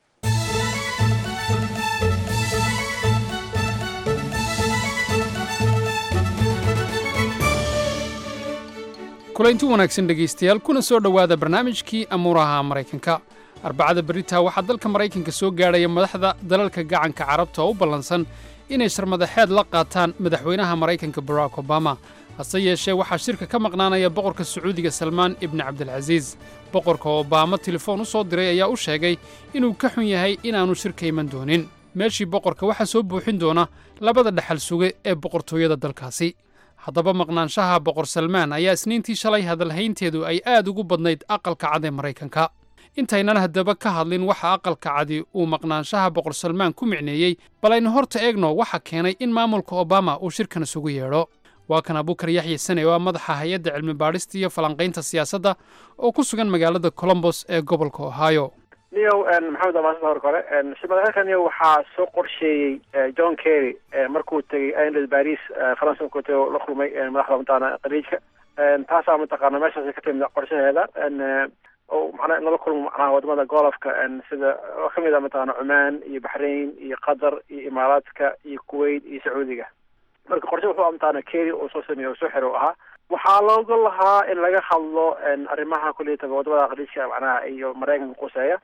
Speaker 12: kulaynti wanaagsan dhegaystayaal kuna soo dhowaada barnaamijkii amuuraha maraykanka arbacada beritaa waxaa dalka maraykanka soo gaadhaya madaxda dalalka gacanka carabta oo u ballansan inay sharmadaxeed la qaataan madaxweynaha maraykanka barack obama hase yeeshee waxaa shirka ka maqnaanaya boqorka sacuudiga salmaan ibni cabdilcasiis boqorka obaama telefoon u soo diray ayaa u sheegay inuu ka xun yahay inaannu shirka iman doonin meeshii boqorka waxaa soo buuxin doona labada dhexal suge ee boqortooyada dalkaasi haddaba maqnaanshaha boqor salmaan ayaa isniintii shalay hadalhaynteedu ay aad ugu badnayd aqalka cad ee maraykanka intaynan haddaba ka hadlin waxa aqalka cadi uu maqnaanshaha boqor salmaan ku micneeyey bal aynu horta eegno waxa keenay in maamulka obama uu shirkan isugu yeedho waa kan abukar yaxya sane oo ah madaxa hay-adda cilmi baadhista iyo falanqaynta siyaasadda oo ku sugan magaalada colombos ee gobolka ohio
Speaker 16: niyow maxamed amaasada hor kore shirmadaxeedkan niyow waxaa soo qorsheeyey john kerry markuu tegey island paris faransa markuu tegey oo la kulmay madaxda mataqaana khaliijka taasaa mataqaana meeshaas ka timid qorshaheeda oo macnaha in lala kulmo macnaha wadamada golofka sida oo kamid ah mataqaana cumaan iyo baxrain iyo qatar iyo imaaraadka iyo kuwait iyo sacuudiga marka qorshe wuxuu mataqaana kerry uu soo sameeyey oo soo xiro u ahaa waxaa looga lahaa in laga hadlo arrimaha kuliyataba wadamada khaliijka macnaha iyo maraykanka quseeya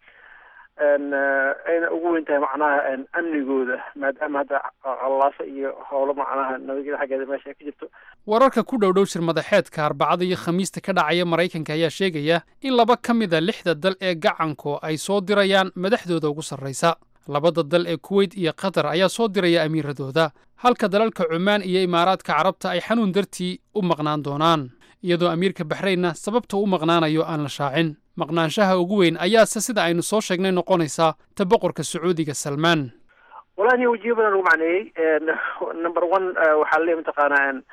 Speaker 16: ayna ugu weyn tahay macnaha amnigooda maadaama hadda qallaasa iyo howlo macnaha nabadgeda xaggeeda meesha ay ka jirto
Speaker 12: wararka ku dhow dhow shir madaxeedka arbacada iyo khamiista ka dhacaya maraykanka ayaa sheegaya in laba ka mid a lixda dal ee gacanku ay soo dirayaan madaxdooda ugu sarraysa labada dal ee kuweyt iyo qatar ayaa soo diraya amiiradooda halka dalalka cumaan iyo imaaraadka carabta ay xanuun dartii u maqnaan doonaan iyadoo amiirka baxraynna sababta u maqnaanayo aan la shaacin maqnaanshaha ugu weyn ayaase sida aynu soo sheegnay noqonaysaa ta boqorka sacuudiga salmaan
Speaker 16: walahi wajiyo badan lagu macneeyey number one waxaa laleeyahy mataqaana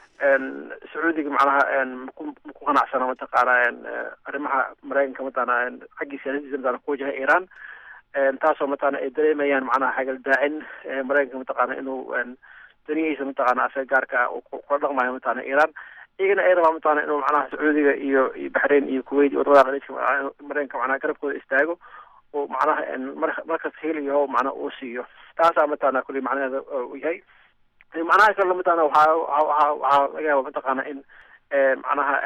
Speaker 16: sacuudiga macnaha maku maku qanacsana mataqaana arrimaha maraykanka mataqaana xaggii siyaasadiisa mataqana ku wajaha iran taasoo mataqaana ay dareemayaan macnaha xagal daacin maraykanka mataqaana inuu danihiisa mataqaana asaga gaarka kula dhaqmayo mataqaana iran iyagana ay rabaan mataqaana inuu macnaha sacuudiga iyo iyo baxrain iyo kuwait iyo wadamada khaliijka maraykanka macnaha garabkooda istaago oo macnaha mar markas heliyo macnaha uu siiyo taasaa mataqaana kulli macnaheeda uu yahay macnaha kale mataqaana waxaa waxaa waxaa laga yaaba mataqaana in macnaha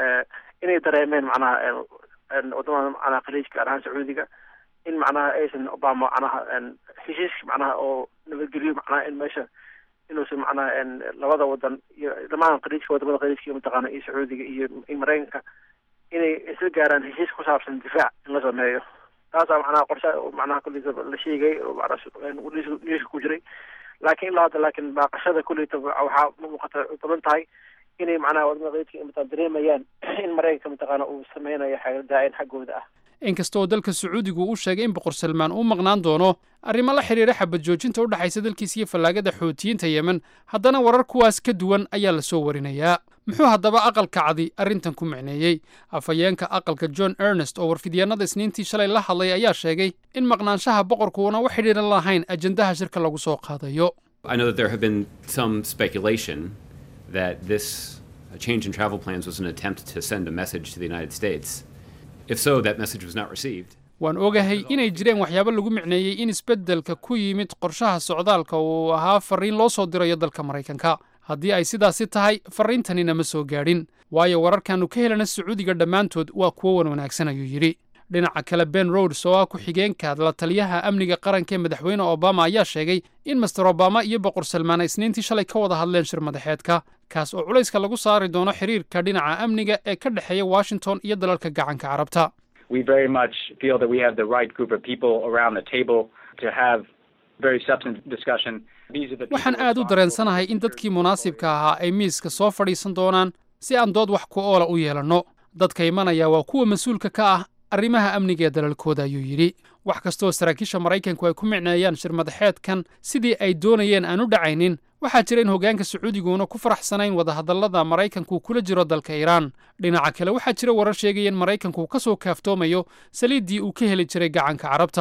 Speaker 16: inay dareemeen macnaha wadamada macnaha khaliijka gaar ahaan sacuudiga in macnaha aysan obama macnaha heshiiska macnaha oo nabadgeliyo macnaha in meesha inuusan macnaha labada wadan iyo dhamaan khaliijka wadamada khaliijka mataqaana iyo sacuudiga iyo maraykanka inay isla gaaraan heshiis ku saabsan difaac in la sameeyo taasaa macnaha qorsha macnaha kulliisa la sheegay oo macnaha ku jiray laakiin ilaa hadda laakiin baaqashada kulleyta waxaa muuqata badan tahay inay macnaha wadamada khaliijka mataa dareemayaan in maraykanka mataqaana uu sameynayo xagaldaacin xaggooda ah
Speaker 12: inkastoo dalka sacuudigu uu sheegay in boqor salmaan uu maqnaan doono arrimo la xidhiira xabad joojinta u dhexaysa dalkiis iyo fallaagada xootiyiinta yemen haddana warar kuwaas ka duwan ayaa la soo warinayaa muxuu haddaba aqalka cadi arrintan ku micneeyey afhayeenka aqalka john ernest oo warfidyaennada isniintii shalay la hadlay ayaa sheegay in maqnaanshaha boqorku uuna wax xidhiiran lahayn ajendaha shirka lagu soo qaadayo
Speaker 17: I know that there have been some speculation that this uh, change in travel plans was an attempt to send a message to the United States. If so, that message was not received.
Speaker 12: waan ogahay inay jireen waxyaabo lagu micneeyey in isbeddelka ku yimid qorshaha socdaalka uu ahaa farriin loo soo dirayo dalka maraykanka haddii ay sidaasi tahay farriintanina ma soo gaadhin waayo wararkaannu ka helana sacuudiga dhammaantood waa kuwo wan wanaagsan ayuu yidhi dhinaca kale ben rods oo ah ku-xigeenka la taliyaha amniga qaranka ee madaxweyne obama ayaa sheegay in master obama iyo boqor salmaan ay isniintii shalay ka wada hadleen shir madaxeedka kaas oo culayska lagu saari doono xiriirka dhinaca amniga ee ka dhexeeya washington iyo dalalka gacanka carabta
Speaker 18: we very much feel that we have the right group of people around the table to have very substantive discussion. These are the
Speaker 12: waxaan aad u dareensanahay in dadkii munaasibka ahaa ay miiska soo fadhiisan doonaan si aan dood wax ku oola u yeelanno dadka imanaya waa kuwa mas-uulka ka ah arrimaha amniga ee dalalkooda ayuu yidhi wax kastoo saraakiisha maraykanku ay ku micneeyaan shir madaxeedkan sidii ay doonayeen aan u dhacaynin waxaa jira in hoggaanka sacuudiguuna ku faraxsanayn wadahadallada maraykanku kula jiro dalka iiraan dhinaca kale waxaa jira warar sheegaya in maraykanku ka soo kaaftoomayo saliiddii uu ka heli jiray gacanka carabta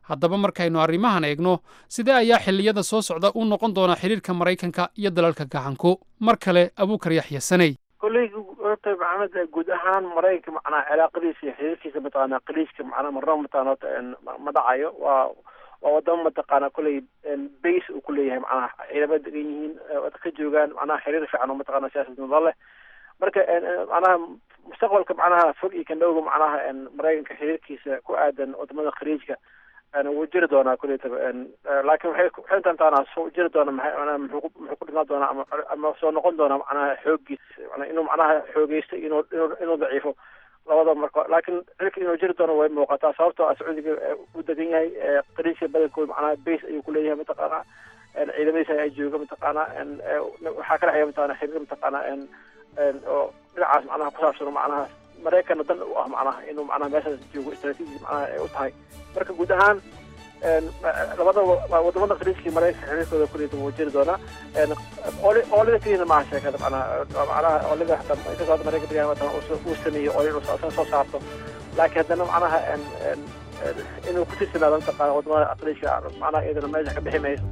Speaker 12: haddaba markaynu arrimahan eegno sidee ayaa xilliyada soo socda u noqon doonaa xidhiirka maraykanka iyo dalalka gacanku mar kale abuukar yaxya saney
Speaker 16: kolley horta maxamed guud ahaan maraykanka macnaha cilaaqadiisa iyo xiriirkiisa mataqaana qaliiska macnaha marnaba mataqaana horta ma dhacayo waa waa wadamo mataqaana kolley base uu ku leeyahay macnaha ciidamada degan yihiin ka joogaan macnaha xiriir fiican oo mataqaana siyaasad nabad leh marka macnaha mustaqbalka macnaha fog iyo kandhowga macnaha maraykanka xiriirkiisa ku aadan wadamada khaliijka wuu jiri doonaa kuleytaba laakiin waxay waxay intaantaana soo jiri doona maxay macnaha muxuu muxuu ku dhimaan doonaa ama ama soo noqon doonaa macnaha xooggiis macnaha inuu macnaha xoogeysto inuu inuu inuu daciifo labada marka laakiin xilka inuu jiri doono way muuqataa sababtoo ah sacuudiga u degan yahay qaliijka badankooda macnaha base ayuu kuleeyahay mataqaana ciidamadiisa ay jooga mataqaana waxaa ka dhexeeya mataqaana xiriir mataqaana oo dhinacaas macnaha ku saabsan macnaha maraykanna dan u ah macnaha inuu macnaha meeshaas joogo istaraatiiji macnaha ay u tahay marka guud ahaan labada wadamada khaliijka iyo maraykanka xiriirkooda kuleyta wuu jiri doonaa oolida keliyana maaha sheekada macnaha macnaha oolida hataa inkastoo hadda maraykan beriyahan hataa uu sameeyo oolin uu soo saarto laakiin haddana macnaha inuu ku tirsanaado mataqaana wadamada khaliijka macnaha iyadana meesha ka bixi mayso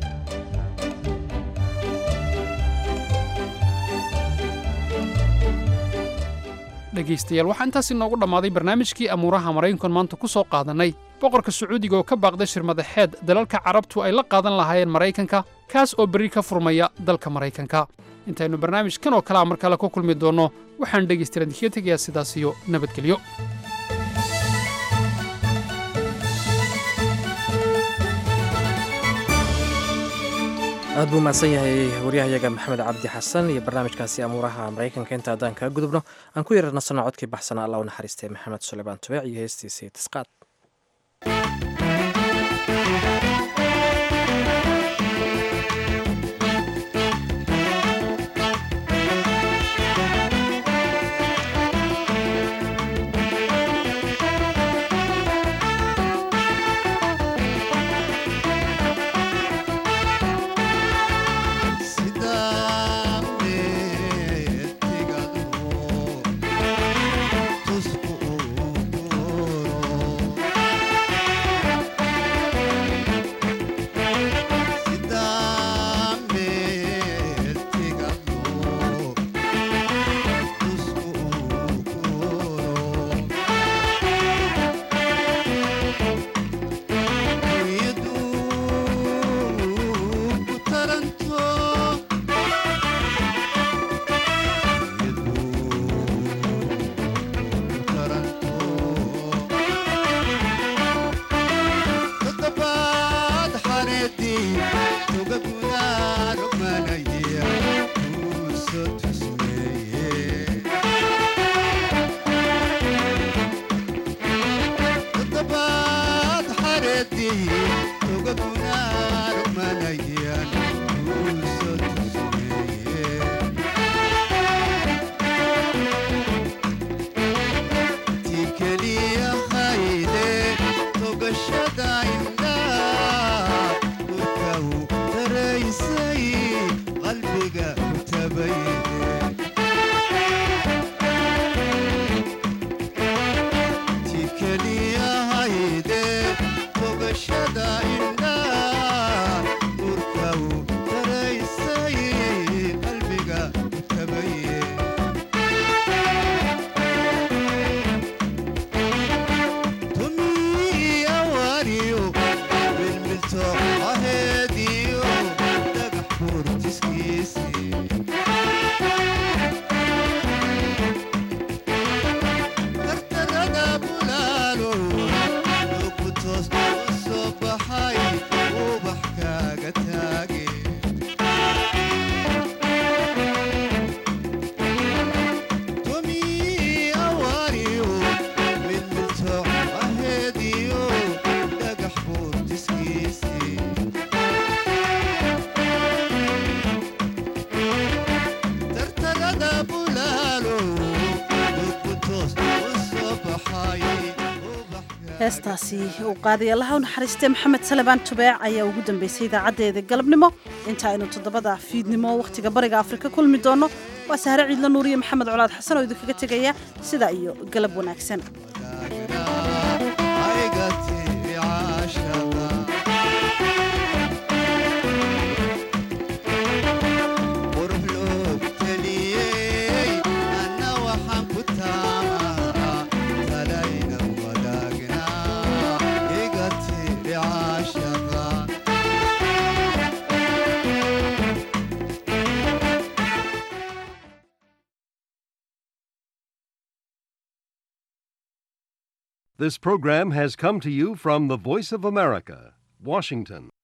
Speaker 12: dhegaystayaal waxaa intaas inoogu dhammaaday barnaamijkii amuuraha maraykankan maanta ku soo qaadannay boqorka sacuudiga oo ka baaqday shirmadaxeed dalalka carabtu ay la qaadan lahaayeen maraykanka kaas oo berri ka furmaya dalka maraykanka intaynu barnaamijkan oo kalea mar kale ku kulmi doonno waxaan dhegaystayaal idinkaga tegayaa sidaas iyo nabadgelyo
Speaker 2: aad buu mahadsan yahay waryahayaga maxamed cabdi xasan iyo barnaamijkaasi amuuraha maraykanka inta haddaan kaga gudubno aan ku yararnasano codkii baxsanaa allah u naxariistay maxamed suleymaan tubeec iyo heestiisii tisqaad
Speaker 1: heestaasi uu qaaday allaha u naxariistay maxamed salebaan tubeec ayaa ugu dambeysay idaacaddeeda galabnimo inta aynu toddobada fiidnimo wakhtiga bariga afrika kulmi doonno waa sahre ciidla nuuriye maxamed colaad xasan oo idinkaga tegaya sidaa iyo galab wanaagsan
Speaker 19: This program has come to you from the Voice of America, Washington.